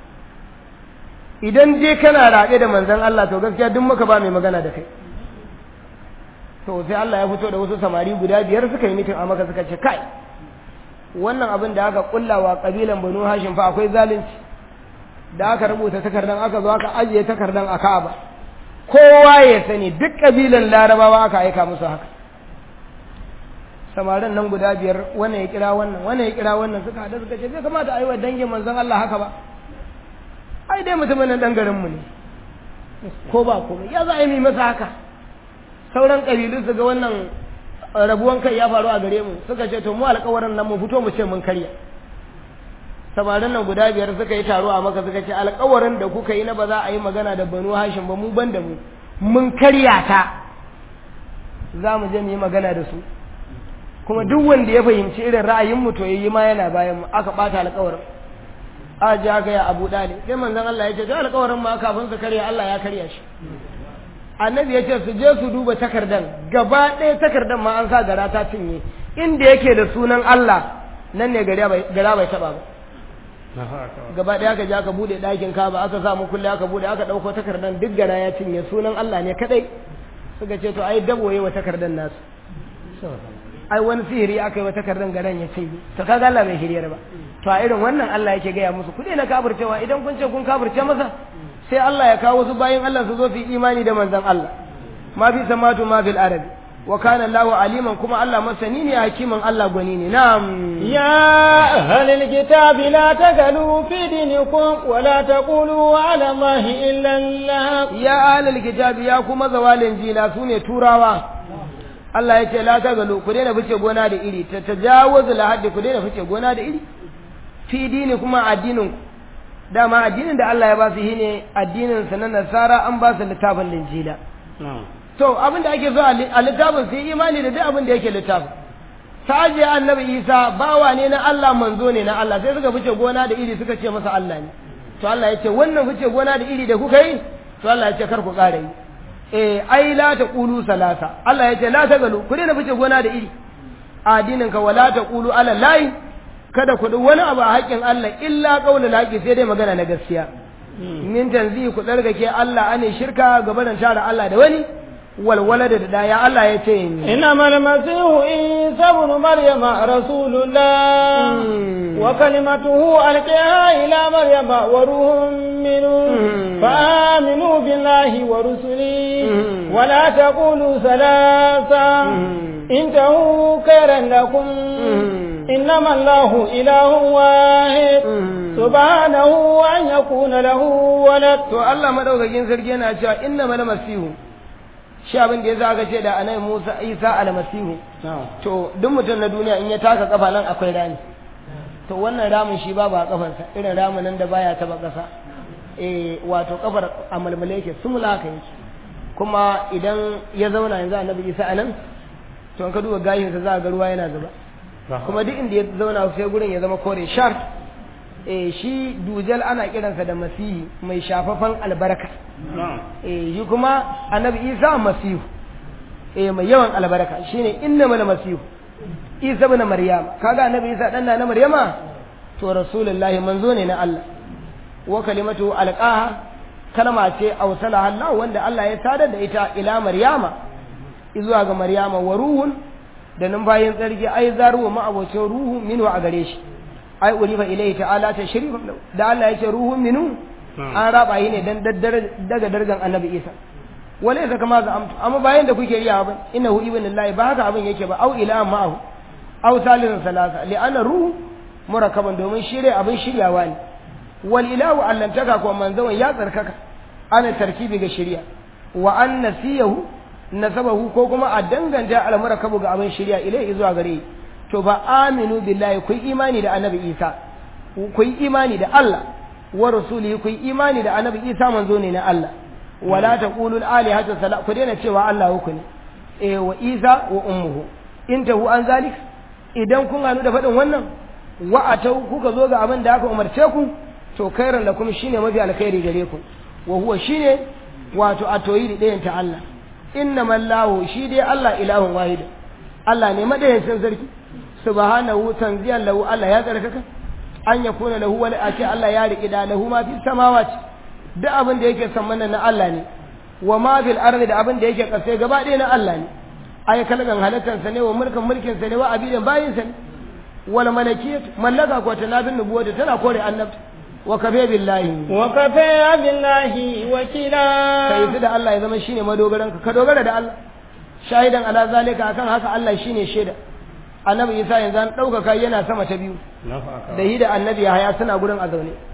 Speaker 2: idan dai kana raɗe da manzon Allah to gaskiya duk muka ba mai magana da kai to sai Allah ya fito da wasu samari guda biyar suka yi mitin a maka suka ce kai wannan abin da aka kullawa kabilan Banu Hashim fa akwai zalunci da aka rubuta takardan aka zo aka ajiye takardan a Ka'aba kowa ya sani duk kabilan Larabawa aka aika musu haka samarin nan guda biyar wannan ya kira wannan wannan ya kira wannan suka hada suka ce bai kamata a yi wa dangin manzon Allah haka ba ai dai mutumin nan dan garin mu ne ko ba komai ya za a yi mai masa haka sauran kabilu su ga wannan rabuwan kai ya faru a gare mu suka ce to mu alƙawarin nan mu fito mu ce mun karya samarin nan guda biyar suka yi taro a maka suka ce alƙawarin da kuka yi na ba za a yi magana da banu hashim ba mu ban da mu mun karya ta za mu je mu yi magana da su kuma duk wanda ya fahimci irin ra'ayin mu to yayi ma yana bayan mu aka bata alƙawarin a ji aka ya abu dali sai manzon Allah ya ce to alƙawarin ma kafin su karya Allah ya karya shi annabi ya ce su je su duba takardan gaba ɗaya takardan ma an sa gara ta cinye inda yake da sunan Allah nan ne gara bai taɓa ba gaba ɗaya aka je aka buɗe ɗakin kaba aka sa mu kulle aka buɗe aka ɗauko takardan duk gara ya cinye sunan Allah ne kaɗai suka ce to ai daboye wa takardan nasu ai wani sihiri aka yi wa takardan garan ya cinye to kaga Allah bai shirya ba to a irin wannan Allah yake gaya musu ku na kafircewa idan kun ce kun kafirce masa sai Allah ya kawo su bayin Allah su zo su yi imani da manzon Allah ma fi samatu ma fil arabi wa kana Allahu aliman kuma Allah masani ne hakiman Allah gwani ne na'am
Speaker 1: يا أهل الكتاب لا تغلوا في دينكم ولا تقولوا على الله إلا الله
Speaker 2: ya ahlul kitabi ya kuma zawalin jila sune turawa Allah ya ce la tagalu ku daina fice gona da iri ta tajawuzul haddi ku daina fice gona da iri fi dini kuma addinin ku dama addinin da Allah ya ba su shine addinin sa na nasara an ba su littafin linjila to abin da ake so a littafin sai imani da duk abin da yake littafin saje annabi Isa bawa ne na Allah manzo ne na Allah sai suka fice gona da iri suka ce masa Allah ne to Allah ya ce wannan fice gona da iri da kuka yi to Allah ya ce kar ku ƙara yi eh ai la taqulu salasa Allah ya ce la tagalu ku daina fice gona da iri addinin ka wala taqulu ala lahi kada ku wani abu a haƙƙin Allah illa qaulul haqi sai dai magana na gaskiya min tanzi ku dargake Allah ane shirka gaba da tara Allah da wani walwala da daya Allah ya ce
Speaker 1: إنما المسيح عيسى ابن مريم رسول الله وكلمته ألقاها إلى مريم وروح منه فآمنوا بالله ورسله ولا تقولوا ثلاثة انتهوا خيرا لكم إنما الله إله واحد سبحانه أن يكون له ولد
Speaker 2: to Allah madaukakin sarki yana cewa innamal masihu shi abin da ya za ka ce da anai Musa Isa almasihu to duk mutum na duniya in ya taka kafa nan akwai rami to wannan ramin shi babu a kafarsa irin ramin nan da baya taba kasa eh wato kafar a malmale yake sumula haka yake kuma idan ya zauna yanzu annabi Isa anan to in ka duba gashin sa za ga ruwa yana zuba kuma duk inda ya zauna sai gurin ya zama kore shar eh shi dujal ana kiransa da masihi mai shafafan albarka eh shi kuma annabi isa masihu eh mai yawan albarka shine innamal masihu isa ibn maryam kaga annabi isa dan na maryama to rasulullahi manzo ne na Allah wa kalimatu alqaha kalma ce awsalaha Allah wanda Allah ya sadar da ita ila maryama zuwa ga maryama wa ruhun da numfayin tsarki ai zaruwa ma abocin ruhu minhu a gare shi ai urifa ilayhi ta'ala ta sharifa da Allah ya ce ruhun minu an raba yi ne dan daga dargan annabi Isa walaysa kama za amtu amma bayan da kuke riya ba innahu ibnullahi ba haka abin yake ba au ila ma'ahu au salisun salasa li anna ruhu murakaban domin shirye abin shiryawa ne wal ilahu allantaka ko manzon ya tsarkaka ana tarkibi ga shirya wa an nasiyahu nasabahu ko kuma a danganta al murakabu ga abin shirya ilai zuwa gare to ba aminu billahi ku imani da annabi Isa ku imani da Allah wa rasulihi ku imani da annabi Isa manzo ne na Allah wala taqulu al alihatu sala ku daina cewa Allah uku ne eh wa Isa wa ummuhu intahu an zalik idan kun hanu da faɗin wannan wa atau kuka zo ga abin da aka umarce ku to khairan lakum shine mafi alkhairi gare ku wa huwa shine wato atoyi da ɗayan ta Allah innamal lahu shi dai Allah ilahun wahid Allah ne madayancin sarki subhanahu tanziyan lahu Allah ya tsarkaka an yakuna lahu wal ati Allah ya riƙi da lahu ma fi samawati duk abin da yake sammana na Allah ne wa ma fil ardi da abin da yake kasai gaba ɗaya na Allah ne ay kalgan halatan sa ne wa mulkin mulkin sa ne wa abidan bayin sa ne wal malakiyat mallaka ko tanabin nubuwata tana kore annabta wa kafe billahi
Speaker 1: wa kafe billahi wakila
Speaker 2: kai su da Allah ya zama shine madogaran ka ka dogara da Allah shahidan ala zalika akan haka Allah shine shaida annabi Isa yanzu an ɗaukaka yana sama ta biyu da yi da annabi Yahaya suna gurin a zaune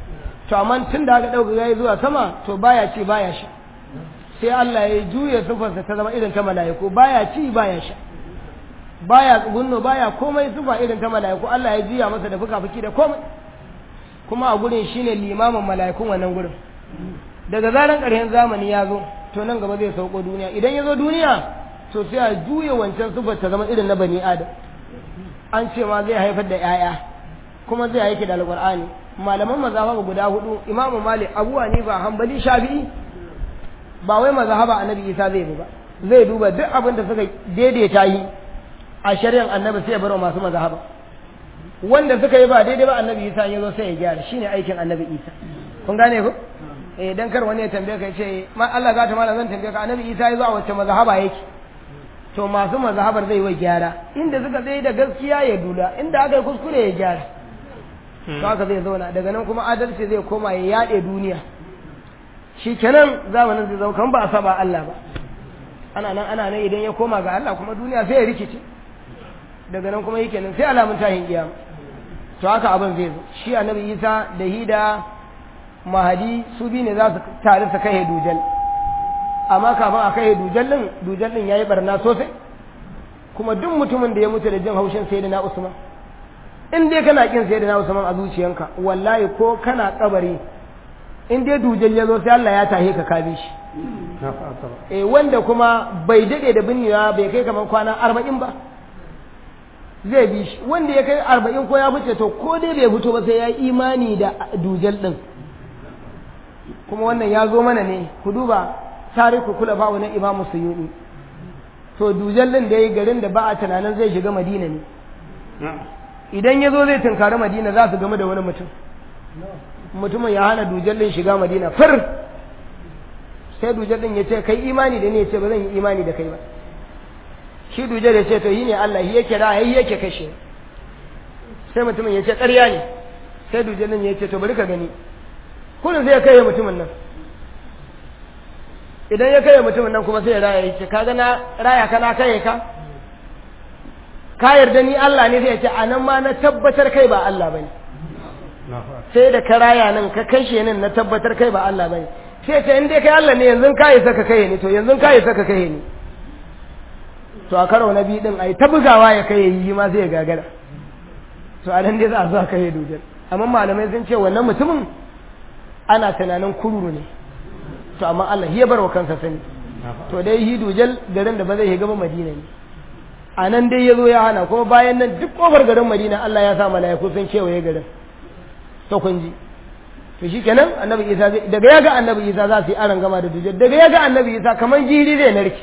Speaker 2: to amma tun da aka ɗauka yayi zuwa sama to baya ci baya sha sai Allah ya juya sufarsa ta zama irin ta mala'iku baya ci baya sha baya tsugunno baya komai sufa irin ta mala'iku Allah ya juya masa da fuka-fuki da komai kuma a gurin shine limamin mala'ikun wannan gurin daga zaran ƙarshen zamani ya zo to nan gaba zai sauko duniya idan ya zo duniya to sai a juya wancan sufar ta zama irin na bani adam an ce ma zai haifar da 'ya'ya kuma zai aiki da alƙur'ani malaman mazhaba guda hudu imamu malik abu hanifa hanbali shafi'i ba wai mazhaba annabi isa zai bi ba zai duba duk abin da suka daidaita yi a shari'ar annabi sai ya bar masu mazhaba wanda suka yi ba daidai ba annabi isa ya zo sai ya gyara shine aikin annabi isa kun gane ko eh dan kar wani ya tambaye ka ya ce ma Allah ga ta malam zan tambaye ka annabi isa ya zo a wacce mazhaba yake to masu mazhabar zai wa gyara inda suka tsaye da gaskiya ya dula inda aka yi kuskure ya gyara to haka zai zauna daga nan kuma adalci zai koma ya yaɗe duniya shi kenan zamanin zai zama kan ba a saba Allah ba ana nan ana nan idan ya koma ga Allah kuma duniya sai ya rikice daga nan kuma yake nan sai alamun tahin kiyama to haka abin zai zo shi annabi Isa da Hida Mahadi su bi ne za su tare su kai dujal amma kafin a kai dujal din dujal din yayi barna sosai kuma duk mutumin da ya mutu da jin haushin sayyidina Usman in dai kana kin sayyidina Usman a zuciyanka wallahi ko kana kabari in dai dujal ya zo sai Allah ya tahe ka kabe shi eh wanda kuma bai dade da binnewa bai kai kamar kwana arba'in ba zai bi shi wanda ya kai arba'in ko ya fice to ko dai bai fito ba sai ya yi imani da dujal din kuma wannan ya zo mana ne ku duba tariku kula ba na imamu suyuni to dujal din da ya yi garin da ba a tunanin zai shiga madina ne idan ya zo zai tunkari madina za su game da wani mutum mutumin ya hana dujallin shiga madina fir sai dujallin ya ce kai imani da ne ya ce ba zan yi imani da kai ba shi dujal ya ce to yi ne Allah shi yake da yi yake kashe sai mutumin ya ce ƙarya ne sai dujallin ya ce to bari ka gani kullum sai ya kai mutumin nan idan ya kai mutumin nan kuma sai ya raya ya ce ka na raya ka na kai ka ka yarda ni Allah ne sai ya ce a nan ma na tabbatar kai ba Allah bane sai da ka raya nan ka kashe nan na tabbatar kai ba Allah bane sai ce in dai kai Allah ne yanzu ka yi saka kai ni to yanzu ka yi saka kai ni to a karo na biyu din ai ta bugawa ya kai yi ma sai ya gagara to a nan dai za a zo kai dujal amma malamai sun ce wannan mutumin ana tunanin kururu ne to amma Allah ya bar wa kansa sani to dai hi dujal garin da ba zai shiga ba Madina ne a nan dai ya zo ya hana kuma bayan nan duk kofar garin Madina Allah ya sa mala'iku sun kewaye garin to kun ji to shi kenan annabi isa daga ya ga annabi isa za su yi aron gama da dujjal daga ya ga annabi isa kamar jiri zai narke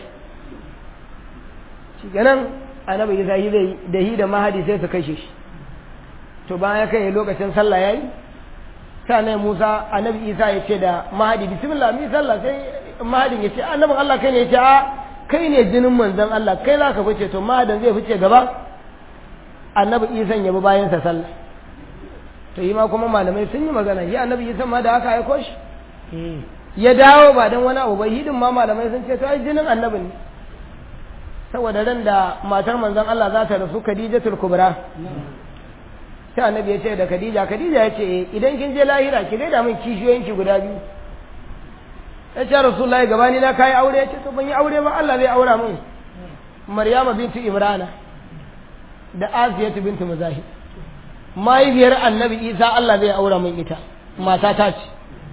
Speaker 2: shi kenan annabi isa shi zai da hi da mahadi sai su kashe shi to bayan ya kai lokacin sallah yayi sai annabi musa annabi isa ya ce da mahadi bismillah mi sallah sai mahadin ya ce annabin allah kai ne ya ce a kai ne jinin manzon allah kai za ka fice to mahadin zai fice gaba annabi isan ya bi bayansa sallah to yi ma kuma malamai sun yi magana yi annabi isa ma da haka aiko shi ya dawo ba don wani abu ba hidin ma malamai sun ce to ai jinin annabin ne saboda ran da matar manzon Allah za ta rasu Khadijatul Kubra sai annabi ya ce da Khadija Khadija ya ce idan kin je lahira ki gaida min kishiyoyinki guda biyu ya ce Rasulullahi gabani na kai aure ya ce to ban yi aure ba Allah zai aura min Maryama bintu Imrana da Asiyatu bintu Muzahid mahaifiyar annabi isa Allah zai aura min ita mata ta ce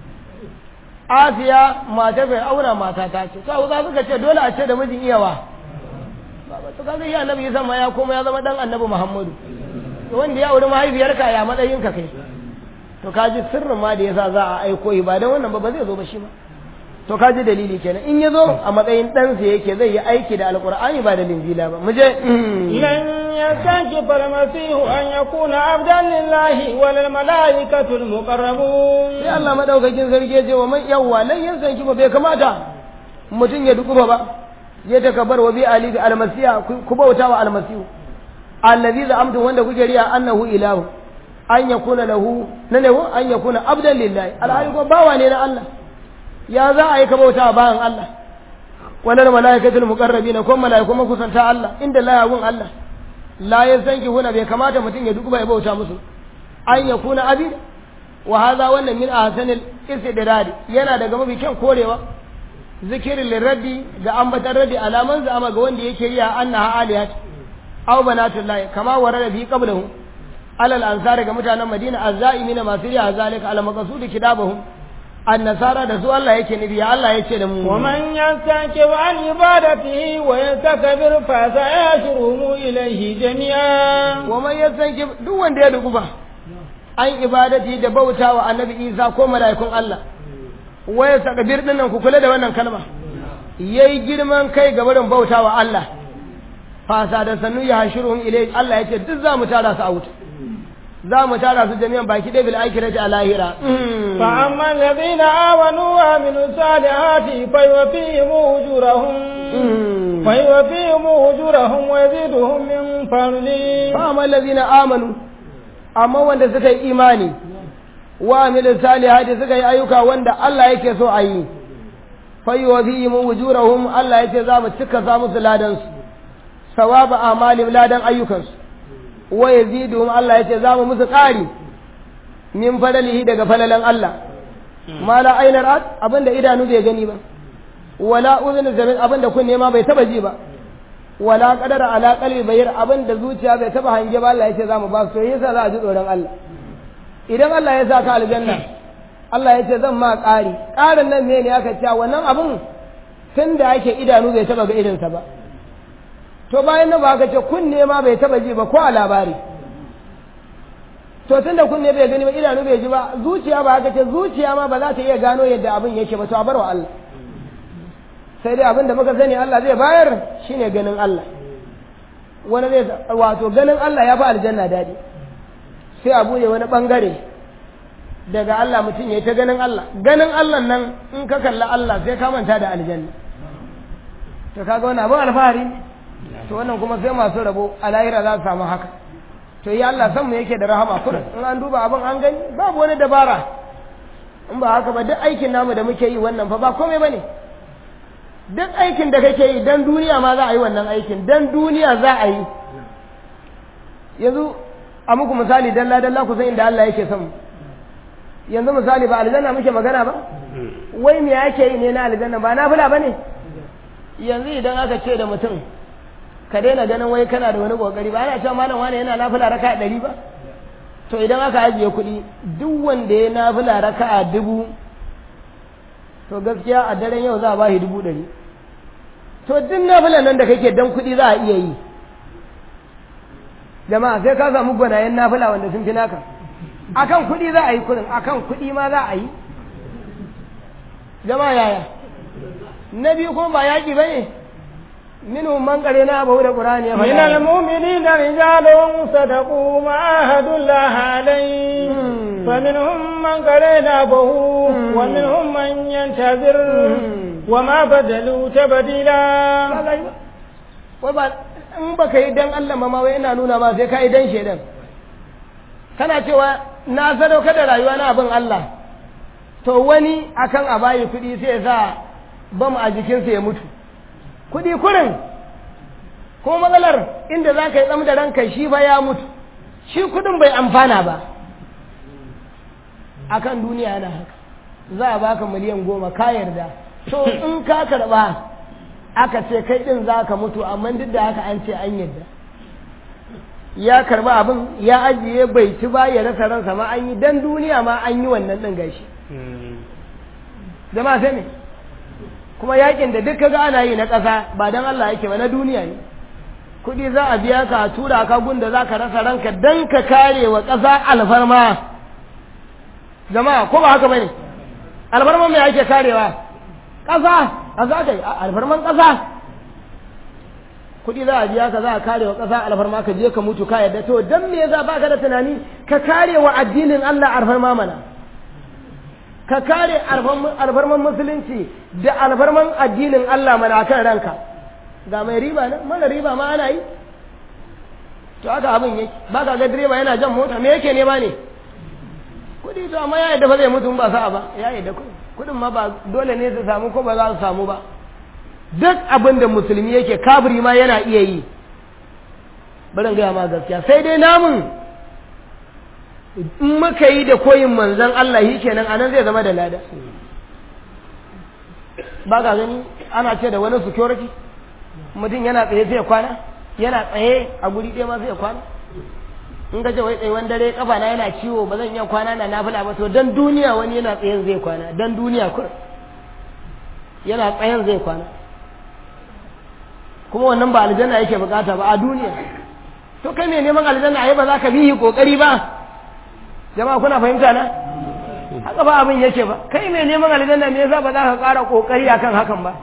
Speaker 2: asiya mata bai aura mata ta ce sai za suka ce dole a ce da mijin iyawa to kaga iya annabi isa ma ya koma ya zama dan annabi muhammadu to wanda ya auri mahaifiyarka ya matsayin ka kai to kaji sirrin ma da yasa za a aiko yi ba dan wannan ba ba zai zo ba shi ba to kaji dalili kenan in ya zo a matsayin ɗansa yake zai yi aiki da alkur'ani ba da linjila ba mu je
Speaker 1: لن يستنكف المسيح أن يكون عبدا لله ولا الملائكة المقربون
Speaker 2: sai Allah madaukakin sarki ya ce wa man yawwa lan yansan ba bai kamata mutum ya dukuba ba ya takabbar wa bi ali bi almasiya ku bauta wa almasihu allazi za'amtu wanda kuke riya annahu ilahu an yakuna lahu nane an yakuna abdan lillahi alhali ko bawa ne na Allah ya za a yi ka bauta bayan Allah wannan malaikatul muqarrabina ko malaiku makusanta Allah inda la yagun Allah la yasanki huna bai kamata mutum ya dukuba ya bauta musu an yakuna abid wa hadha wannan min ahsanil istidrad yana daga mafi kyan korewa zikirin lirraddi ga ambatan raddi alaman zama ga wanda yake yi annaha aliyat aw banatullahi kama warada fi qablahu alal ansar ga mutanen madina azzaimina masu riya zalika ala maqsudi kidabahum annasara da su Allah yake nufi ya Allah yace da mu
Speaker 1: ومن يستنكف عن عبادته ويستكبر فسيحشرهم إليه جميعا
Speaker 2: wa man yastanki duk wanda ya dukuba an ibadati da bautawa annabi Isa ko mala'ikun Allah wa yastakbir dinnan ku kula da wannan kalma yayi girman kai ga barin bautawa Allah fasa da sannu ya hashiruhum ilai Allah yace duk za mu tara su a wuta za mu tara su jami'an baki ɗaya bil akhirati a lahira
Speaker 1: فأما الذين آمنوا وعملوا الصالحات فيوفيهم أجورهم فيوفيهم أجورهم ويزيدهم من فضله
Speaker 2: فأما الذين آمنوا أما wanda suka yi imani wa amilu salihati suka yi ayyuka wanda Allah yake so a yi fayyuwafihim ujurahum Allah yace za mu cika sa musu ladan su sawaba amalin ladan ayyukansu wa yaziduhum Allah yace za mu musu ƙari min fadalihi daga falalan Allah ma la ainar at abinda idanu bai gani ba wala uzun zamin abinda kunne ma bai taba ji ba wala qadara ala qalbi bayir abinda zuciya bai taba hange ba Allah yace za mu ba su to yasa za a ji tsoron Allah idan Allah ya sa ka aljanna Allah yace zan ma ƙari ƙarin nan ne ne aka ce wannan abun tun da ake idanu bai taba ga irinsa ba to bayan nan ba aka ce kunne ma bai taba ji ba ko a labari to tun da kunne bai gani ba idanu bai ji ba zuciya ba aka ce zuciya ma ba za ta iya gano yadda abin yake ba to a bar wa Allah sai dai abin da muka sani Allah zai bayar shine ganin Allah wani zai wato ganin Allah ya fi aljanna daɗi sai a buɗe wani ɓangare daga Allah mutum ya yi ta ganin Allah ganin Allah nan in ka kalla Allah sai ka manta da aljanna to kaga wani abin alfahari to wannan kuma sai masu rabo a lahira za su samu haka to ya Allah san mu yake da rahama kurin in an duba abin an gani babu wani dabara in ba haka ba duk aikin namu da muke yi wannan fa ba komai bane duk aikin da kake yi dan duniya ma za a yi wannan aikin dan duniya za a yi yanzu a muku misali dalla dalla ku san inda Allah yake son mu yanzu misali ba aljanna muke magana ba wai me yake yi ne na aljanna ba nafila bane yanzu idan aka ce da mutum ka daina ganin wai kana da wani kokari ba ana cewa malam wani yana nafila raka ɗari ba to idan aka ajiye kuɗi duk wanda ya nafila raka a dubu to gaskiya a daren yau za a ba shi dubu ɗari to duk nafilan nan da kake dan kuɗi za a iya yi jama'a sai ka samu gwanayen nafila wanda sun fi naka akan kuɗi za a yi kuɗin akan kuɗi ma za a yi jama'a yaya na biyu kuma ba yaƙi ba ne منهم من قرنا أبو القرآن
Speaker 1: من المؤمنين رجال صدقوا ما عاهدوا الله عليه فمنهم من قرنا أبوه ومنهم من ينتظر وما بدلوا تبديلا
Speaker 2: in ba ka yi dan Allah ma wai ina nuna ma sai ka yi dan shedan kana cewa na sadauka da rayuwa na abin Allah to wani akan a bayi kuɗi sai ya sa bam a jikinsa ya mutu kuɗi kurin ko matsalar inda za ka yi tsam da ranka shi fa ya mutu shi kuɗin bai amfana ba a kan duniya yana haka za a baka miliyan goma ka yarda to in ka karɓa aka ce kai ɗin za ka mutu amma duk da haka an ce an yarda ya karɓa abin ya ajiye bai ci ba ya rasa ransa ma an yi dan duniya ma an yi wannan ɗin gashi jama'a sai ne kuma yakin da duk kaga ana yi na ƙasa ba don Allah yake ba na duniya ne kuɗi za a biya ka a tura ka gunda za ka rasa ranka don ka kare wa ƙasa alfarma jama'a ko ba haka bane alfarman mai ake karewa ƙasa a za ka yi alfarman ƙasa kuɗi za a biya ka za a kare wa ƙasa alfarma ka je ka mutu ka yadda to don me yasa baka da tunani ka kare wa addinin Allah alfarma mana ka kare alfarman musulunci da alfarman addinin Allah mana kan ranka ga mai riba nan mana riba ma ana yi to haka abin yake ba ka ga direba yana jan mota me yake nema ne kudi to amma ya yadda ba zai mutu ba sa'a ba ya yadda kudin ma ba dole ne su samu ko ba za su samu ba duk abin da musulmi yake kafiri ma yana iya yi bari gaya ma gaskiya sai dai namun in muka yi da koyin manzon Allah shi kenan anan zai zama da lada ba ka gani ana ce da wani security mutum yana tsaye sai ya kwana yana tsaye a guri ɗaya ma sai ya kwana in ka ce wai tsayuwan dare kafa na yana ciwo ba zan iya kwana na nafila ba to dan duniya wani yana tsayen zai kwana dan duniya kur yana tsayen zai kwana kuma wannan ba aljanna yake bukata ba a duniya to kai ne neman aljanna ai ba za ka bihi kokari ba jama'a kuna fahimta na haka ba abin yake ba kai ne neman aljanna me yasa ba za ka ƙara kokari akan hakan ba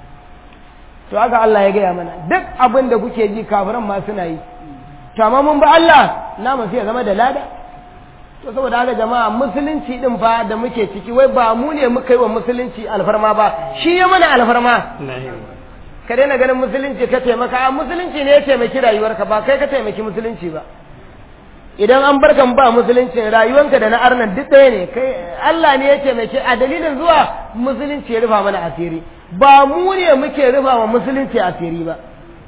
Speaker 2: to haka Allah ya gaya mana duk abin da kuke ji kafiran ma suna yi to amma mun ba Allah namu sai ya zama da lada to saboda haka jama'a musulunci din fa da muke ciki wai ba mu ne muka yi wa musulunci alfarma ba shi ya mana alfarma ka daina ganin musulunci ka taimaka a musulunci ne ya taimaki rayuwarka ba kai ka taimaki musulunci ba idan an barkan ba musulunci rayuwanka da na arnan duk ɗaya ne kai Allah ne ya taimaki a dalilin zuwa musulunci ya rufa mana asiri ba mu ne muke rufa wa musulunci asiri ba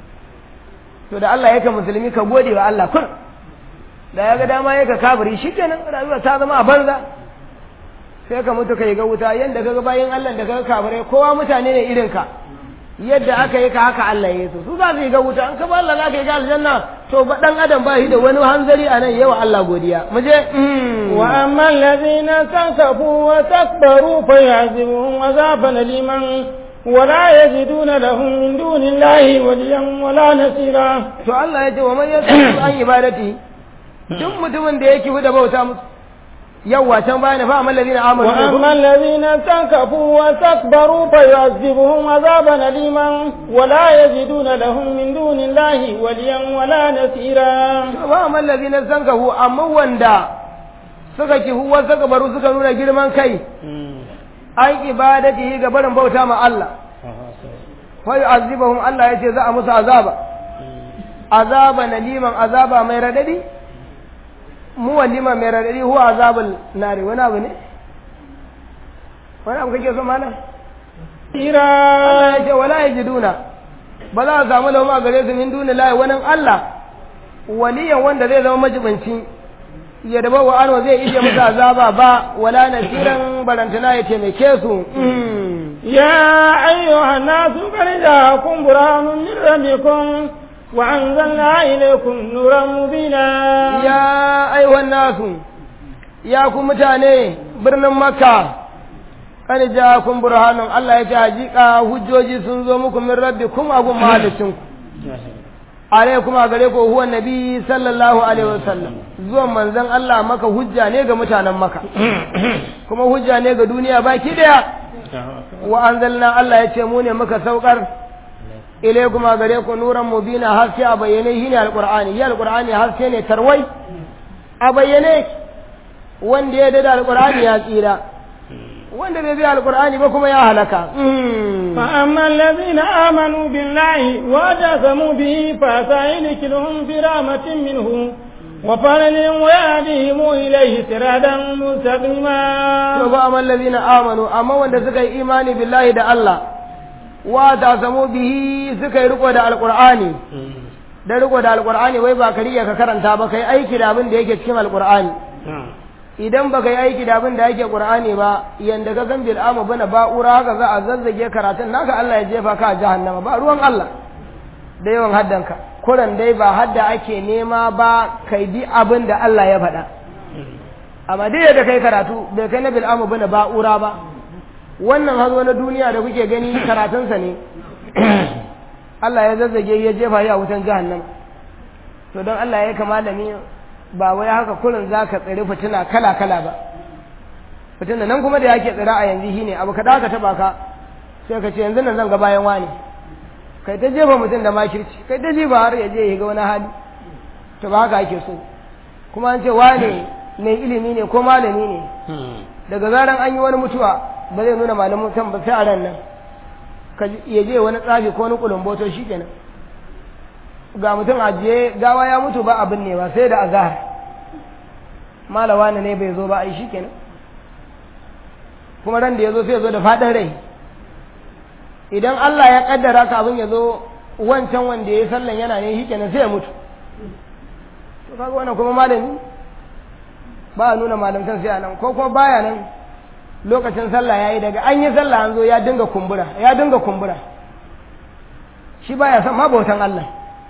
Speaker 2: to da Allah yake musulmi ka gode wa Allah kun da ya ga dama yake kafiri shikenan rayuwa ta zama a banza sai ka mutu ka yi ga wuta yanda kaga bayan Allah da kaga kafirai kowa mutane ne irin ka yadda aka yi ka haka Allah ya so su za su yi ga wuta an ka ba Allah za ka yi ga aljanna to ba dan adam ba shi da wani hanzari a nan yawa Allah godiya mu je
Speaker 1: wa amma allazina tankafu wa takbaru fa yazibuhum azaban liman ولا يجدون لهم من دون الله وليا ولا نصيرا
Speaker 2: to Allah ya ce wa man yasu an ibadati duk mutumin da yake da bauta musu yawwa can bayan fa amal ladina amanu
Speaker 1: wa amma alladhina tankafu wa takbaru fa yu'adhibuhum azaban aliman wa la yajiduna lahum min dunillahi waliyan wa la nasira
Speaker 2: wa amal ladina tankafu amma wanda suka kihu wa suka baru suka nuna girman kai an ibadati ga barin bauta ma Allah fa yu'adhibuhum Allah yace za a musu azaba azaba naliman azaba mai radadi mu walima mai radadi huwa azabul nari wani abu ne wani abu kake so mana
Speaker 1: ira
Speaker 2: Allah yace wala yajiduna ba za a samu lauma gare su min duni lahi wani Allah waliyan wanda zai zama majibanci ya daba wa anwa zai ije musu azaba ba wala nasiran barantana ya taimake su
Speaker 1: يا أيها الناس قد جاءكم برهان من ربكم وأنزلنا إليكم نورا مبينا
Speaker 2: ya aiwan nasu ya ku mutane birnin makka kan ja kun burhanun Allah ya ce hakika hujjoji sun zo muku min rabbikum abun mahalicin ku alaikum a gare ku huwa nabi sallallahu alaihi wasallam zuwan manzon Allah maka hujja ne ga mutanen maka kuma hujja ne ga duniya baki daya wa anzalna Allah ya ce mu ne muka saukar ilaikum a gare ku nuran mubina haske a bayyane shi ne alqur'ani ya alqur'ani haske ne tarwai a bayyane wanda ya dada alqur'ani ya tsira wanda bai bi alqur'ani ba kuma ya halaka
Speaker 1: فأما الذين آمنوا بالله واعتصموا به فسيدخلهم في رحمة منه وفضل ويهديهم إليه صراطا مستقيما
Speaker 2: to ba amal ladina amanu amma wanda suka yi imani billahi da Allah wa ta samu bihi suka yi riko da alqur'ani da riko da alqur'ani wai ba kariya ka karanta ba kai aiki da abin da yake cikin alqur'ani idan baka yi aiki da abin da yake qur'ani ba yanda ka san bil amu bana ba'ura haka za a zazzage karatun naka Allah ya jefa ka a jahannama ba ruwan Allah da yawan haddanka kuran dai ba hadda ake nema ba kai bi abin da Allah ya faɗa amma dai da kai karatu bai kai na bil amu bana ba'ura ba wannan hazo na duniya da kuke gani karatunsa ne Allah ya zazzage ya jefa ya wutan jahannama to don Allah ya kama da ni ba wai haka kullun za ka tsiri fitina kala-kala ba fitina nan kuma da yake tsira a yanzu shine abu kada ka taba ka sai ka ce yanzu nan zan ga bayan wani kai ta jefa mutum da makirci kai ta jefa har ya je ya ga wani hali to ba haka ake so kuma an ce wane mai ilimi ne ko malami ne daga zaran an yi wani mutuwa ba zai nuna malamin mutum ba sai a ran nan ka ya je wani tsafi ko wani kulumboto shikenan ga mutum ajiye gawa ya mutu ba abin ne ba sai da azahar malawa ne bai zo ba ai shi kenan kuma ran da ya zo sai ya zo da faɗin rai idan Allah ya kaddara ka abin ya zo wancan wanda ya yi sallan yana ne shi kenan sai ya mutu to kaga wannan kuma malami ba a nuna malamtan sai a nan ko kuma baya nan lokacin sallah yayi daga an yi sallah an zo ya dinga kumbura ya dinga kumbura shi baya son ma bautan Allah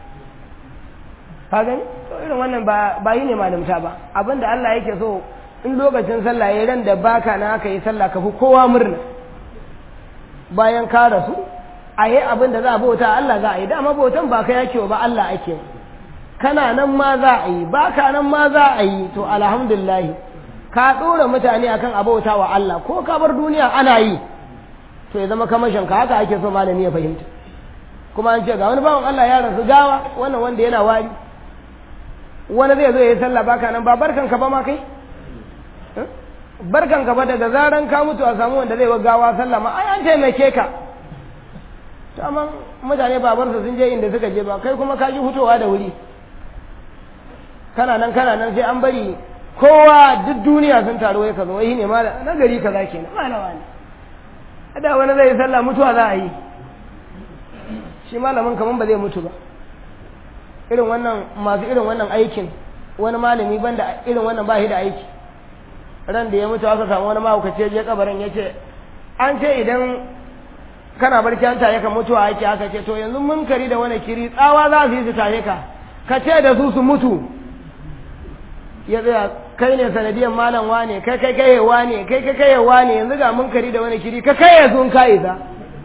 Speaker 2: ka gani to irin wannan ba ba yi ne malamta ba abinda Allah yake so in lokacin sallah yayi ran da baka na aka yi sallah ka fi kowa murna bayan ka rasu a yi abin da za a bauta Allah za a yi dama bautan ba ka yake ba Allah ake kana nan ma za a yi baka nan ma za a yi to alhamdulillah ka ɗora mutane akan abauta wa Allah ko ka bar duniya ana yi to ya zama kamashin ka haka ake so malami ya fahimta kuma an ce ga wani bawan Allah ya rasu gawa wannan wanda yana wari wani zai zo ya yi sallah baka nan ba barkan ka ba ma kai barkan ka ba daga zaran ka mutu a samu wanda zai wa gawa sallah ma ai an taimake ka to amma mutane babarsa sun je inda suka je ba kai kuma ka ji hutowa da wuri kana nan kana nan sai an bari kowa duk duniya sun taru wai ka zo wai ne ma na gari kaza kenan malama ne da wani zai sallah mutuwa za a yi shi malamin kaman ba zai mutu ba irin wannan masu irin wannan aikin wani malami banda irin wannan ba shi da aiki ran da ya mutu aka samu wani mahaukaci ya je kabarin ya ce an ce idan kana barci an taye ka mutuwa ake aka ce to yanzu munkari da wani kiri tsawa za su yi su taye ka ka ce da su su mutu ya tsaya kai ne sanadiyan malam wane kai kai kai wane kai kai kai wane yanzu ga munkari da wani kiri ka kai sun kai za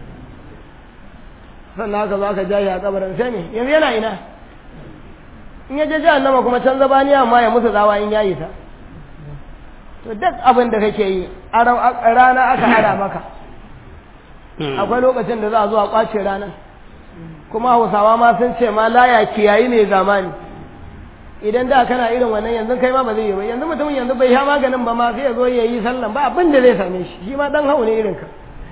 Speaker 2: sannan haka za ka jahi a kabarin sai ne yanzu yana ina in ya je jahannama kuma can zabaniya amma ya musu tsawa in yayi ta to duk abin da kake yi a rana aka hada maka akwai lokacin da za a zo a kwace ranar kuma hausawa ma sun ce ma laya kiyayi ne zamani idan da kana irin wannan yanzu kai ma ba zai yi ba yanzu mutumin yanzu bai sha maganin ba ma sai ya zo ya yi sallan ba abin da zai same shi shi ma dan hau ne irin ka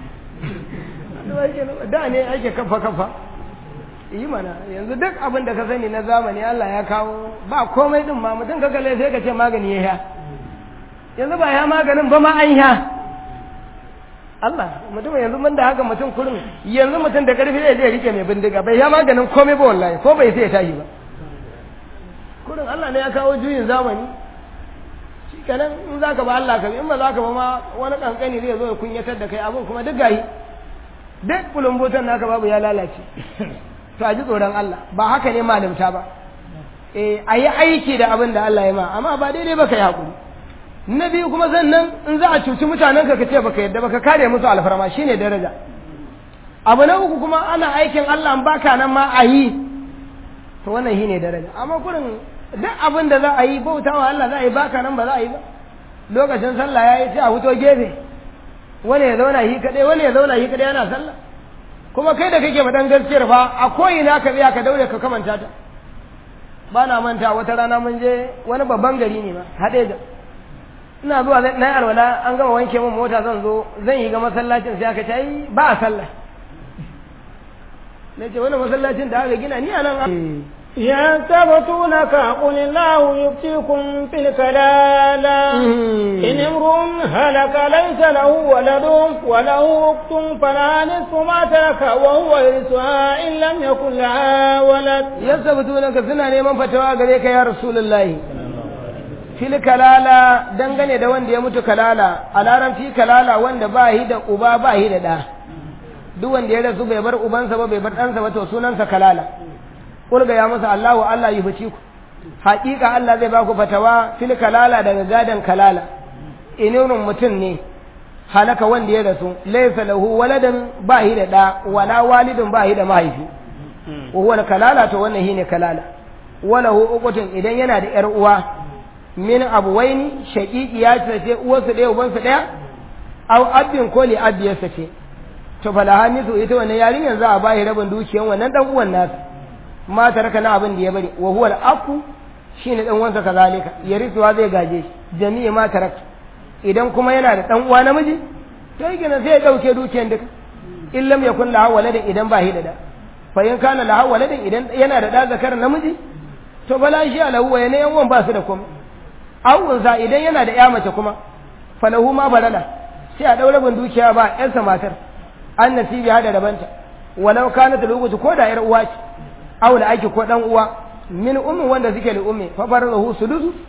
Speaker 2: da ne ake kafa kafa yi mana yanzu duk abin da ka sani na zamani Allah ya kawo ba komai din ma mutum ka kalle sai ka ce magani ya sha yanzu ba ya maganin ba ma an sha Allah mutum yanzu mun da haka mutum kurin yanzu mutum da karfi zai je rike mai bindiga bai ya maganin komai ba wallahi ko bai sai ya tashi ba kurin Allah ne ya kawo juyin zamani shi kenan in za ka ba Allah ka bi in ba za ka ba ma wani kankani zai zo ya kunyatar da kai abin kuma duk gayi duk kulumbutan naka babu ya lalace to a ji tsoron Allah ba haka ne malamta ba eh a yi aiki da abin da Allah ya ma amma ba daidai ba ka yi haƙuri na biyu kuma sannan in za a cuci mutanen ka ce baka yadda baka kare musu alfarma shine daraja abu na uku kuma ana aikin Allah in baka nan ma a yi to wannan shine daraja amma kurin duk abin da za a yi bautawa Allah za a yi baka nan ba za a yi ba lokacin sallah ya yi sai a fito gefe wani ya zauna shi kadai wani ya zauna shi kadai yana sallah kuma kai da kake faɗan gaskiyar fa a ko'ina ka tsaya ka daure ka kamanta ta ba na manta wata rana mun je wani babban gari ne ma haɗe da ina zuwa na yi alwala an gama wanke min mota zan zo zan yi ga masallacin sai aka ce ai ba a sallah na ce wani masallacin da aka gina ni a nan
Speaker 1: يستبطونك قل الله يفتيكم في الكلالة إن امرؤ هلك ليس له ولد وله أخت فلا نصف ما ترك وهو يرثها إن لم يكن لها ولد
Speaker 2: يستبطونك سنة neman fatawa gare ka ya Rasulullahi fil kalala dangane da wanda ya mutu kalala a larabci kalala wanda ba shi da uba ba shi da ɗa duk wanda ya rasu bai bar ubansa ba bai bar ɗansa ba to sunansa kalala kulga ya masa Allahu Allah yi fici ku haƙiƙa Allah zai ba ku fatawa fil kalala daga gadan kalala inunun mutum ne halaka wanda ya rasu laysa lahu waladan ba hi da da wala walidun ba hi da mahaifi wa huwa kalala to wannan shine kalala walahu uqutun idan yana da yar uwa min abuwaini shaqiqi ya ce uwarsu ɗaya ubansu ɗaya aw abin ko li abiyarsa ce to falaha nisu ita wannan yarinyar za a bayi rabin dukiyan wannan dan uwan nasu ma taraka na abin da ya bari wa huwa al-aqu shine dan uwansa kazalika yarisuwa zai gaje shi jami'i ma tarakta idan kuma yana da dan uwa namiji to yake sai ya dauke dukiyan duka in lam yakun lahu waladin idan ba shi da da fa in kana lahu waladin idan yana da da zakar namiji to bala shi alahu wa yana yan ba su da komai aw unsa idan yana da ya mace kuma falahu ma balala sai a daura bin dukiya ba yansa matar an nasibi hada rabanta walau kanat lugutu ko da yar uwa ce aw da ake ko dan uwa min ummi wanda suke da ummi fa farahu sudusu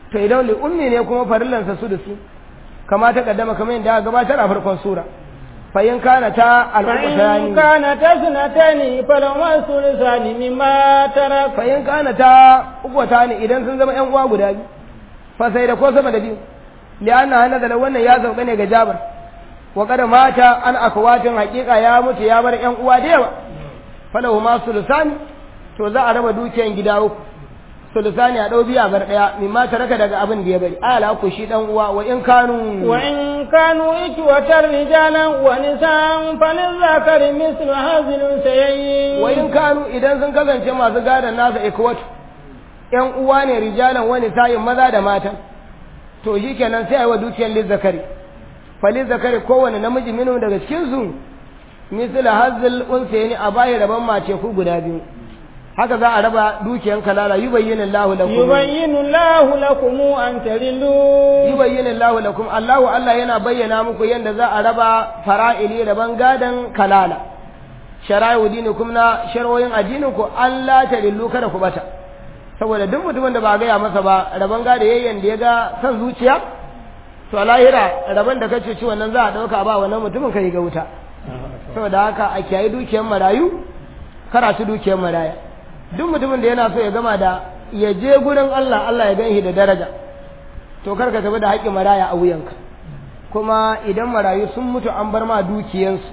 Speaker 2: to idan li ummi ne kuma farillansa su da su kama ta kaddama kamar yadda aka gabatar a farkon sura fa in kana ta
Speaker 1: فإن
Speaker 2: alqur'ani
Speaker 1: كانت اثنتين فلهما الثلثان مما ترك
Speaker 2: fa in kana ta ukwata ne idan sun zama yan uwa guda biyu fa sai da ko sama da biyu li'anna hana da wannan ya sauka ne ga jabar wa kada mata an akwatin hakika ya mutu ya bar yan uwa da yawa falahu ma sulusani to za a raba dukiyan gida uku sulusani a dau biya bar daya mimma taraka daga abin da ya bari ala ku shi dan uwa wa in kanu
Speaker 1: وإن كانوا إخوة رجالا ونساء فللذكر مثل هذه الأنثيين
Speaker 2: wa in kanu idan sun kasance masu gadon nasa ikwatu yan uwa ne rijalan wani sayin maza da mata to shi kenan sai a yi wa dukiyar lizzakari fa lizzakari kowane namiji minu daga cikin su misala hazil unsayni a bayi rabon mace ku guda biyu haka za a raba dukiyar kalala yubayyinu Allahu lakum
Speaker 1: يبين الله لكم أن تضلوا
Speaker 2: yubayyinu Allahu lakum Allahu Allah yana bayyana muku yadda za a raba fara'ili rabon gadon kalala shara'i dinikum na shar'o'in addinin ku an la tadillu kada ku bata saboda duk mutumin da ba gaya masa ba rabon gada yayyan da ya ga san zuciya to a lahira rabon da kace ci wannan za a dauka ba wannan mutumin kai ga wuta saboda haka a kiyayi dukiyar marayu karatu dukiyar maraya duk mutumin da yana so ya gama da ya je gurin Allah Allah ya ganshi da daraja to kar ka tafi da haƙƙin maraya a wuyanka kuma idan marayu sun mutu an bar ma dukiyansu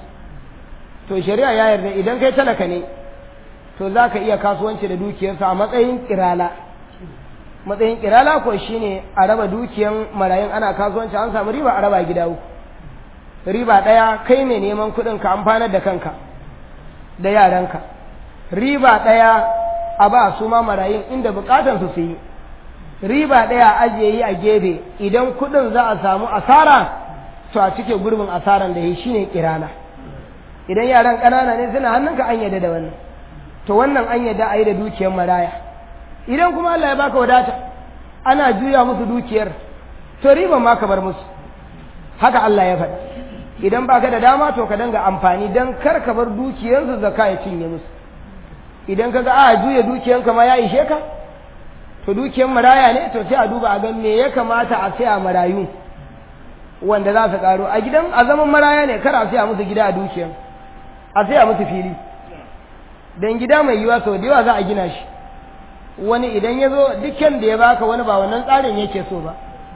Speaker 2: to shari'a ya yarda idan kai talaka ne to za ka iya kasuwanci da dukiyarsa a matsayin kirala matsayin kirala ko shine a raba dukiyan marayun ana kasuwanci an samu riba a raba gida uku riba ɗaya kai mai neman kuɗin ka amfanar da kanka da yaranka riba ɗaya a ba su ma marayun inda bukatan su su yi riba ɗaya ajiye yi a gefe idan kuɗin za a samu asara to a cike gurbin asaran da yi shine kirala idan yaran ƙanana ne suna hannunka an yadda da wannan to wannan an yadda a yi da dukiyar maraya idan kuma Allah ya baka wadata ana juya musu dukiyar to riban ma ka bar musu haka Allah ya faɗi idan baka da dama to ka danga amfani dan kar ka bar dukiyarsu zaka ya cinye musu idan ka ga a juya dukiyanka ma ya ishe ka to dukiyar maraya ne to sai a duba a ga me ya kamata a saya marayu wanda za su karo a gidan a zaman maraya ne kar a saya musu gida a dukiyar a saya musu fili don gida mai yiwa sau da yawa za a gina shi wani idan ya zo dukkan da ya baka wani ba wannan tsarin yake so ba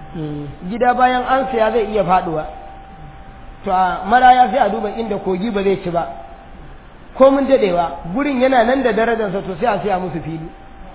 Speaker 2: gida bayan an saya zai iya faduwa to a maraya sai a duba inda kogi ba zai ci ba ko mun dadewa gurin yana nan da darajarsa to sai a saya musu fili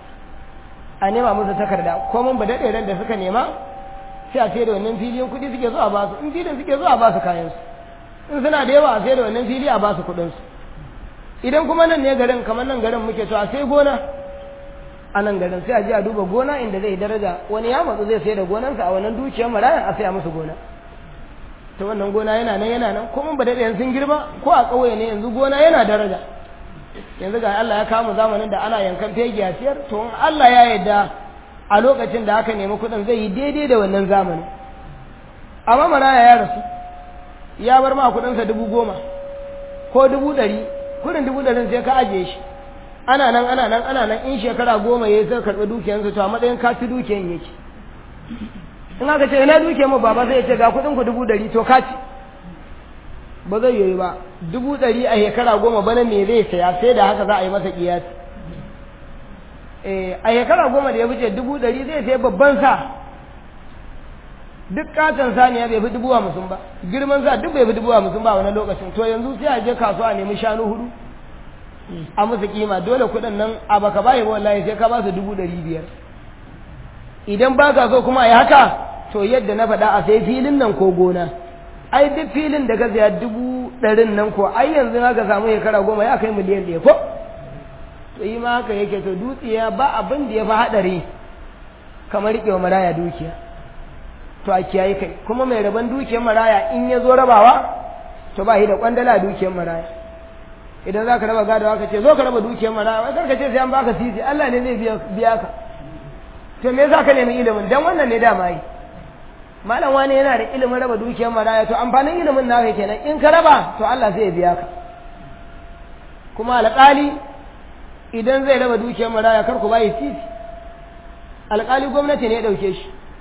Speaker 2: a nema musu takarda ko mun ba dade ran da suka nema sai a sayar da wannan filin kuɗi suke zuwa ba su in filin suke zuwa ba su kayan su in suna da yawa a sayar da wannan fili a ba su kuɗin su idan kuma nan ne garin kamar nan garin muke so a sai gona a nan garin sai a je a duba gona inda zai daraja wani ya matsu zai sayar da gonansa a wannan dukiyar marayan a saya musu gona ta wannan gona yana nan yana nan kuma ba daɗe sun girma ko a ƙauye ne yanzu gona yana daraja yanzu ga Allah ya kama zamanin da ana yankan fegi a siyar to in Allah ya yarda a lokacin da aka nemi kuɗin zai yi daidai da wannan zamanin amma maraya ya rasu ya bar ma kuɗinsa dubu goma ko dubu ɗari kuɗin dubu ɗarin sai ka ajiye shi ana nan ana nan ana nan in shekara goma ya yi sai karɓi dukiyansa to a matsayin ka ci dukiyan yake in aka ce ina duke mu baba zai ce ga kuɗin ku dubu ɗari to ka ci ba zai yi ba dubu ɗari a shekara goma bana me zai saya sai da haka za a yi masa kiyasi a shekara goma da ya fice dubu ɗari zai sai babban sa duk katon saniya bai fi dubu hamsin ba girman sa duk bai fi dubu hamsin ba wani lokacin to yanzu sai a je kasuwa a nemi shanu hudu a musu kima dole kuɗin nan a baka bayi wallahi sai ka ba su dubu ɗari biyar idan ba ka so kuma a yi haka to yadda na faɗa a sai filin nan ko gona ai duk filin da ka saya dubu ɗarin nan ko ai yanzu haka samu shekara goma ya kai miliyan ɗaya ko to yi ma haka yake to dutsiya ba abin da ya fi haɗari kamar riƙewa maraya dukiya to a kiyaye kai kuma mai rabon dukiyar maraya in ya zo rabawa to ba shi da kwandala dukiyar maraya idan za ka raba gadawa ka ce zo ka raba dukiyar maraya wai kar ka ce sai an baka sisi Allah ne zai biya ka to me yasa ka nemi ilimin dan wannan ne dama yi malam wani yana da ilimin raba dukiyar maraya to amfanin ilimin naka kenan in ka raba to Allah zai biya ka kuma alƙali idan zai raba dukiyar maraya kar ku bayi titi alƙali gwamnati ne ya ɗauke shi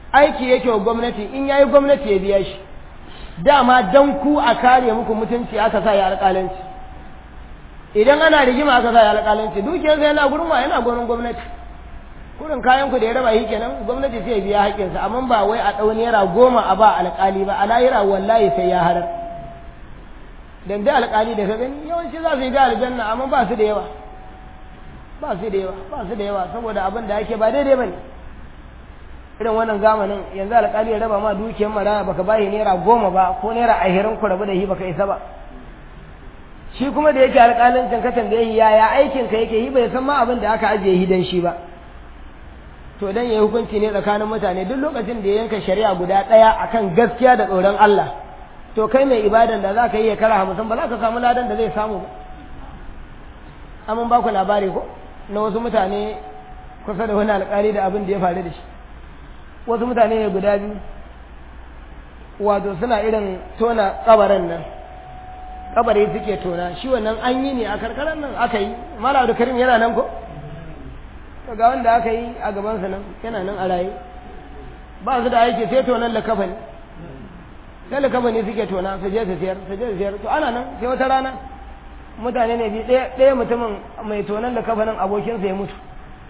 Speaker 2: aiki yake wa gwamnati in yayi gwamnati ya biya shi dama dan ku a kare muku mutunci aka sa ya alƙalanci idan ana rigima aka sa ya alƙalanci dukiyar sai yana gurin wa yana gurin gwamnati kurin kayan ku da ya raba shi kenan gwamnati sai ya biya haƙƙinsa amma ba wai a ɗau naira goma a ba alƙali ba a lahira wallahi sai ya harar dan da alƙali da ka gani yawanci za su yi ga aljanna amma ba su da yawa ba su da yawa ba su da yawa saboda abin da ake ba daidai bane irin wannan zamanin yanzu alƙali ya raba ma dukiyar maraya baka bayi naira goma ba ko naira ashirin ku rabu da shi baka isa ba shi kuma da yake alƙalancin ka tambaye shi yaya aikin ka yake yi bai san ma abin da aka ajiye shi dan shi ba to dan yayi hukunci ne tsakanin mutane duk lokacin da ya yanka shari'a guda ɗaya akan gaskiya da tsoron Allah to kai mai ibadan da za ka yi ya kara hamsin ba za ka samu ladan da zai samu ba amma ba ku labari ko na wasu mutane kusa da wani alƙali da abin da ya faru da shi wasu mutane ne guda biyu wato suna irin tona kabarin nan kabari suke tona shi wannan an yi ne a karkarar nan aka yi mala da karim yana nan ko to ga wanda aka yi a gabansa nan yana nan a raye ba su da aiki sai tonan da kafa ne sai da kafa ne suke tona su je su siyar su je su siyar to ana nan sai wata rana mutane ne bi ɗaya mutumin mai tonan da kafa nan abokinsa ya mutu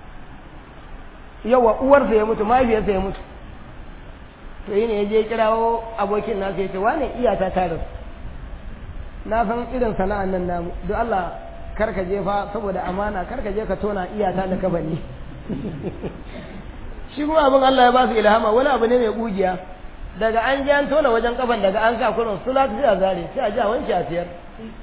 Speaker 2: yawa uwarsa ya mutu mahaifiyarsa ya mutu to yi ne ya je kirawo abokin nasa ya ce wane iyata ta rasu na san irin sana'an nan namu don Allah karka je fa saboda amana karka je ka tona iyata da kafa ne shi kuma abin Allah ya ba su ilhama wani abu ne mai kugiya daga an ji an tona wajen kafan daga an sa kurin sulat sai a zare sai a ji a wanke a siyar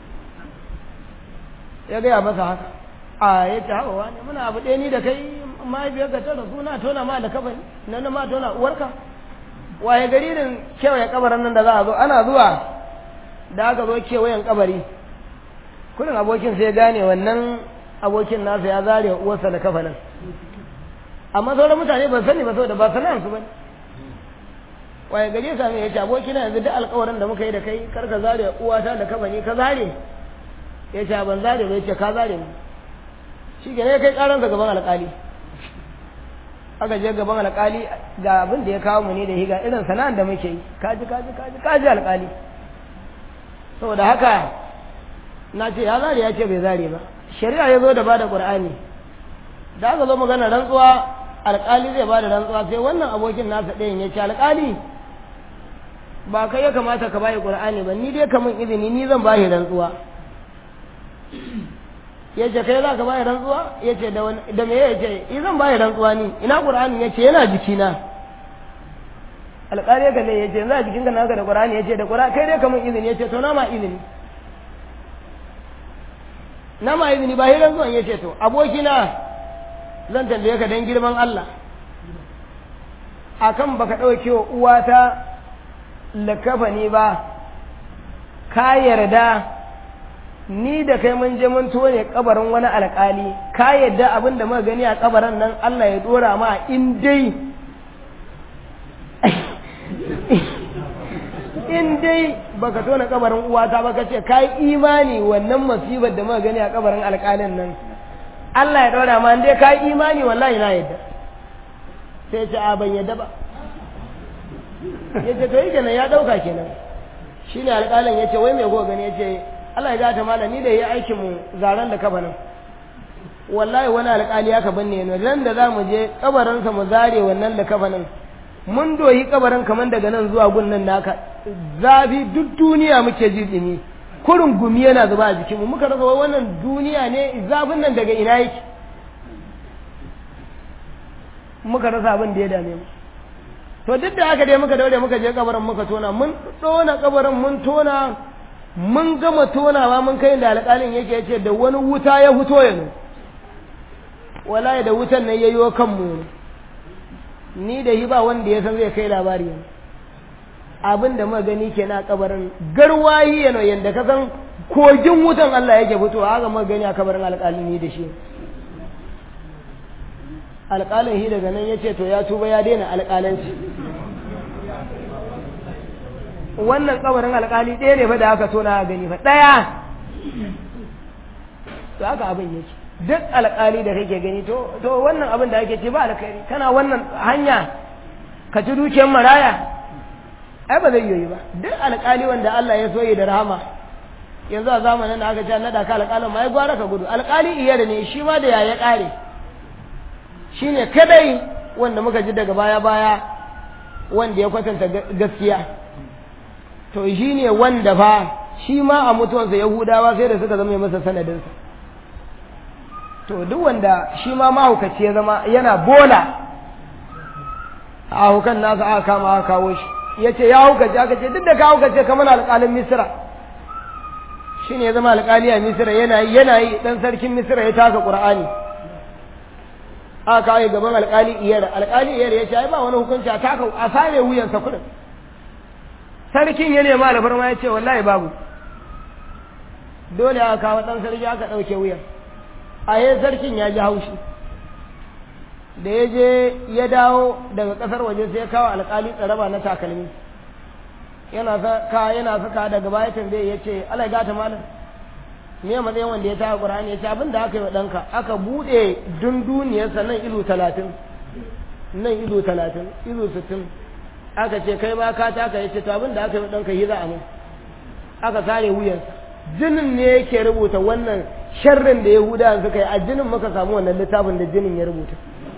Speaker 2: ya gaya masa haka a ya ce hawa ne muna abu ɗaya ni da kai mahaifiyar ka tara suna tona ma da kafa nan na ma tona uwarka waye gari din kewaye kabarin nan da za a zo ana zuwa da aka zo kewayen kabari kurin abokin sai gane wannan abokin nasa ya zare uwarsa da kafa nan amma sauran mutane ban sani ba saboda ba sana'ar su bane waye gari ya same ya ce abokina yanzu duk alkawarin da muka yi da kai kar ka zare uwata da kafa ne ka zare ya ce ban zare ba ya ce ka zare mu shi ke ne kai karansa gaban alkali aka je gaban alkali ga abin da ya kawo mu ne da higa irin sana'ar da muke yi kaji kaji kaji kaji alkali saboda haka na ce ya zare ya ce bai zare ba shari'a ya zo da bada qur'ani da aka zo magana rantsuwa alkali zai bada rantsuwa sai wannan abokin nasa ɗayan ya ce alkali ba kai ya kamata ka bayi qur'ani ba ni dai kamun izini ni zan bayi rantsuwa ya ce kai za ka bayi rantsuwa ya ce da me ya ce i zan bayi rantsuwa ni ina qur'ani ya ce yana jikina alƙali ya kalle ya ce za jikinka naka da qur'ani ya ce da qur'ani kai dai kamun izini ya ce to na ma izini na ma izini ba hirar zuwan ya ce to abokina zan tambaye ka don girman Allah akan baka ɗauke wa uwata lakafani ba ka yarda ni da kai mun je mun tone kabarin wani alkali ka yarda abin da muka gani a kabarin nan Allah ya dora ma in dai in dai baka tona kabarin uwata ba kace kai imani wannan musibar da muka gani a kabarin alkalin nan Allah ya dora ma in dai kai imani wallahi na yarda sai ce a ban yarda ba yace to yi kenan ya dauka kenan shine alƙalin yace wai me go gani yace Allah ya gata malami da ya aikin mu zaran da kabarin wallahi wani alƙali aka banne ne ran da zamu je kabarin sa mu zare wannan da kabarin mun doyi kabarin kaman daga nan zuwa gun nan naka zafi duk duniya muke ji dimi kurin gumi yana zuba a jikinmu muka rasa wannan duniya ne zafin nan daga ina yake muka rasa abin da ya dame mu to duk da haka dai muka daure muka je kabarin muka tona mun tona kabarin mun tona mun gama tonawa mun kai da alƙalin yake yace da wani wuta ya fito yanzu wallahi da wutan nan yayyo kanmu ni da yi ba wanda ya san zai kai labari yanzu abin da muka gani kenan a kabarin garwayi yana yanda ka san kogin wutan Allah yake fitowa haka muka gani a kabarin alƙalin ni da shi alƙalin shi daga nan ya ce to ya tuba ya daina alƙalanci wannan kabarin alƙali ɗaya ne fa da aka tona a gani fa ɗaya to haka abin yake duk alƙali da kake gani to to wannan abin da ake ce ba alkhairi kana wannan hanya ka ci dukiyar maraya ai ba zai yi ba duk alƙali wanda Allah ya soye da rahama yanzu a zamanin da aka ce na ka alƙalin ma ya gwara ka gudu alƙali iya da ne shi ma da ya ya ƙare shi ne kadai wanda muka ji daga baya baya wanda ya kwatanta gaskiya to shi ne wanda fa shi ma a mutuwansa yahudawa sai da suka zama masa sanadinsa to duk wanda shi ma mahaukaci ya zama yana bola a hukan nasa aka kama aka kawo shi ya ce ya haukace aka ce duk da ka haukace kamar alƙalin misira shi ne ya zama alƙali a misira yana yi yana yi ɗan sarkin misira ya taka ƙur'ani aka kawo gaban alƙali iyar alƙali iyar ya ce ai ba wani hukunci a taka a sare wuyansa kuɗin sarkin ya nema alfarma ya ce wallahi babu dole aka kawo ɗan sarki aka ɗauke wuyan a yi sarkin ya ji haushi da ya je ya dawo daga ƙasar waje sai ya kawo alƙali tsaraba na takalmi yana saka yana saka daga baya tambaye ya ce alai gata malam me matsayin wanda ya taka qur'ani ya ce abin da aka yi wa ɗanka aka buɗe dunduniyarsa nan ilu talatin nan ilu talatin ilu sittin aka ce kai ma ka taka ya ce to abin da aka yi wa ɗanka yi za a mun aka sare wuyansa jinin ne yake rubuta wannan sharrin da yahudawa suka yi a jinin muka samu wannan littafin da jinin ya rubuta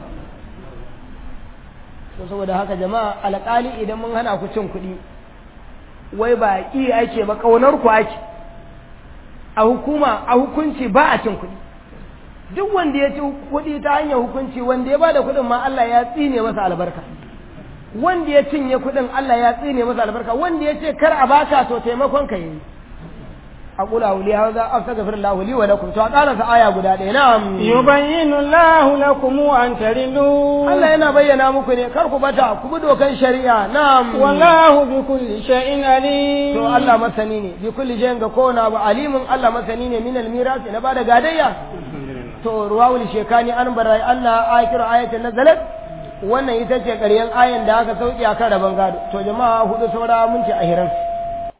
Speaker 2: to saboda haka jama'a alƙali idan mun hana ku cin kuɗi wai ba ƙi ake ba ƙaunar ku ake a hukuma a hukunci ba a cin kuɗi duk wanda ya ci kuɗi ta hanyar hukunci wanda ya ba da kuɗin ma Allah ya tsine masa albarka wanda ya cinye kuɗin Allah ya tsine masa albarka wanda ya ce kar a baka to taimakon ka yi أقول أولي هذا أستغفر الله لي ولكم تعالى في آية قد نعم
Speaker 1: يبين الله لكم أن تردوا
Speaker 2: الله ينا بينا مكني كركو بتا كبدو كان شريعة نعم
Speaker 1: والله بكل شيء عليم
Speaker 2: تو الله مسنيني بكل شيء كونا عليم الله مسنيني من الميراث نبادا قادية تو رواول الشيكاني أن براي أن آية آية نزلت wannan ita ce ƙaryen ayan da aka sauki a kan rabon gado to jama'a hudu saura mun ci a hiransu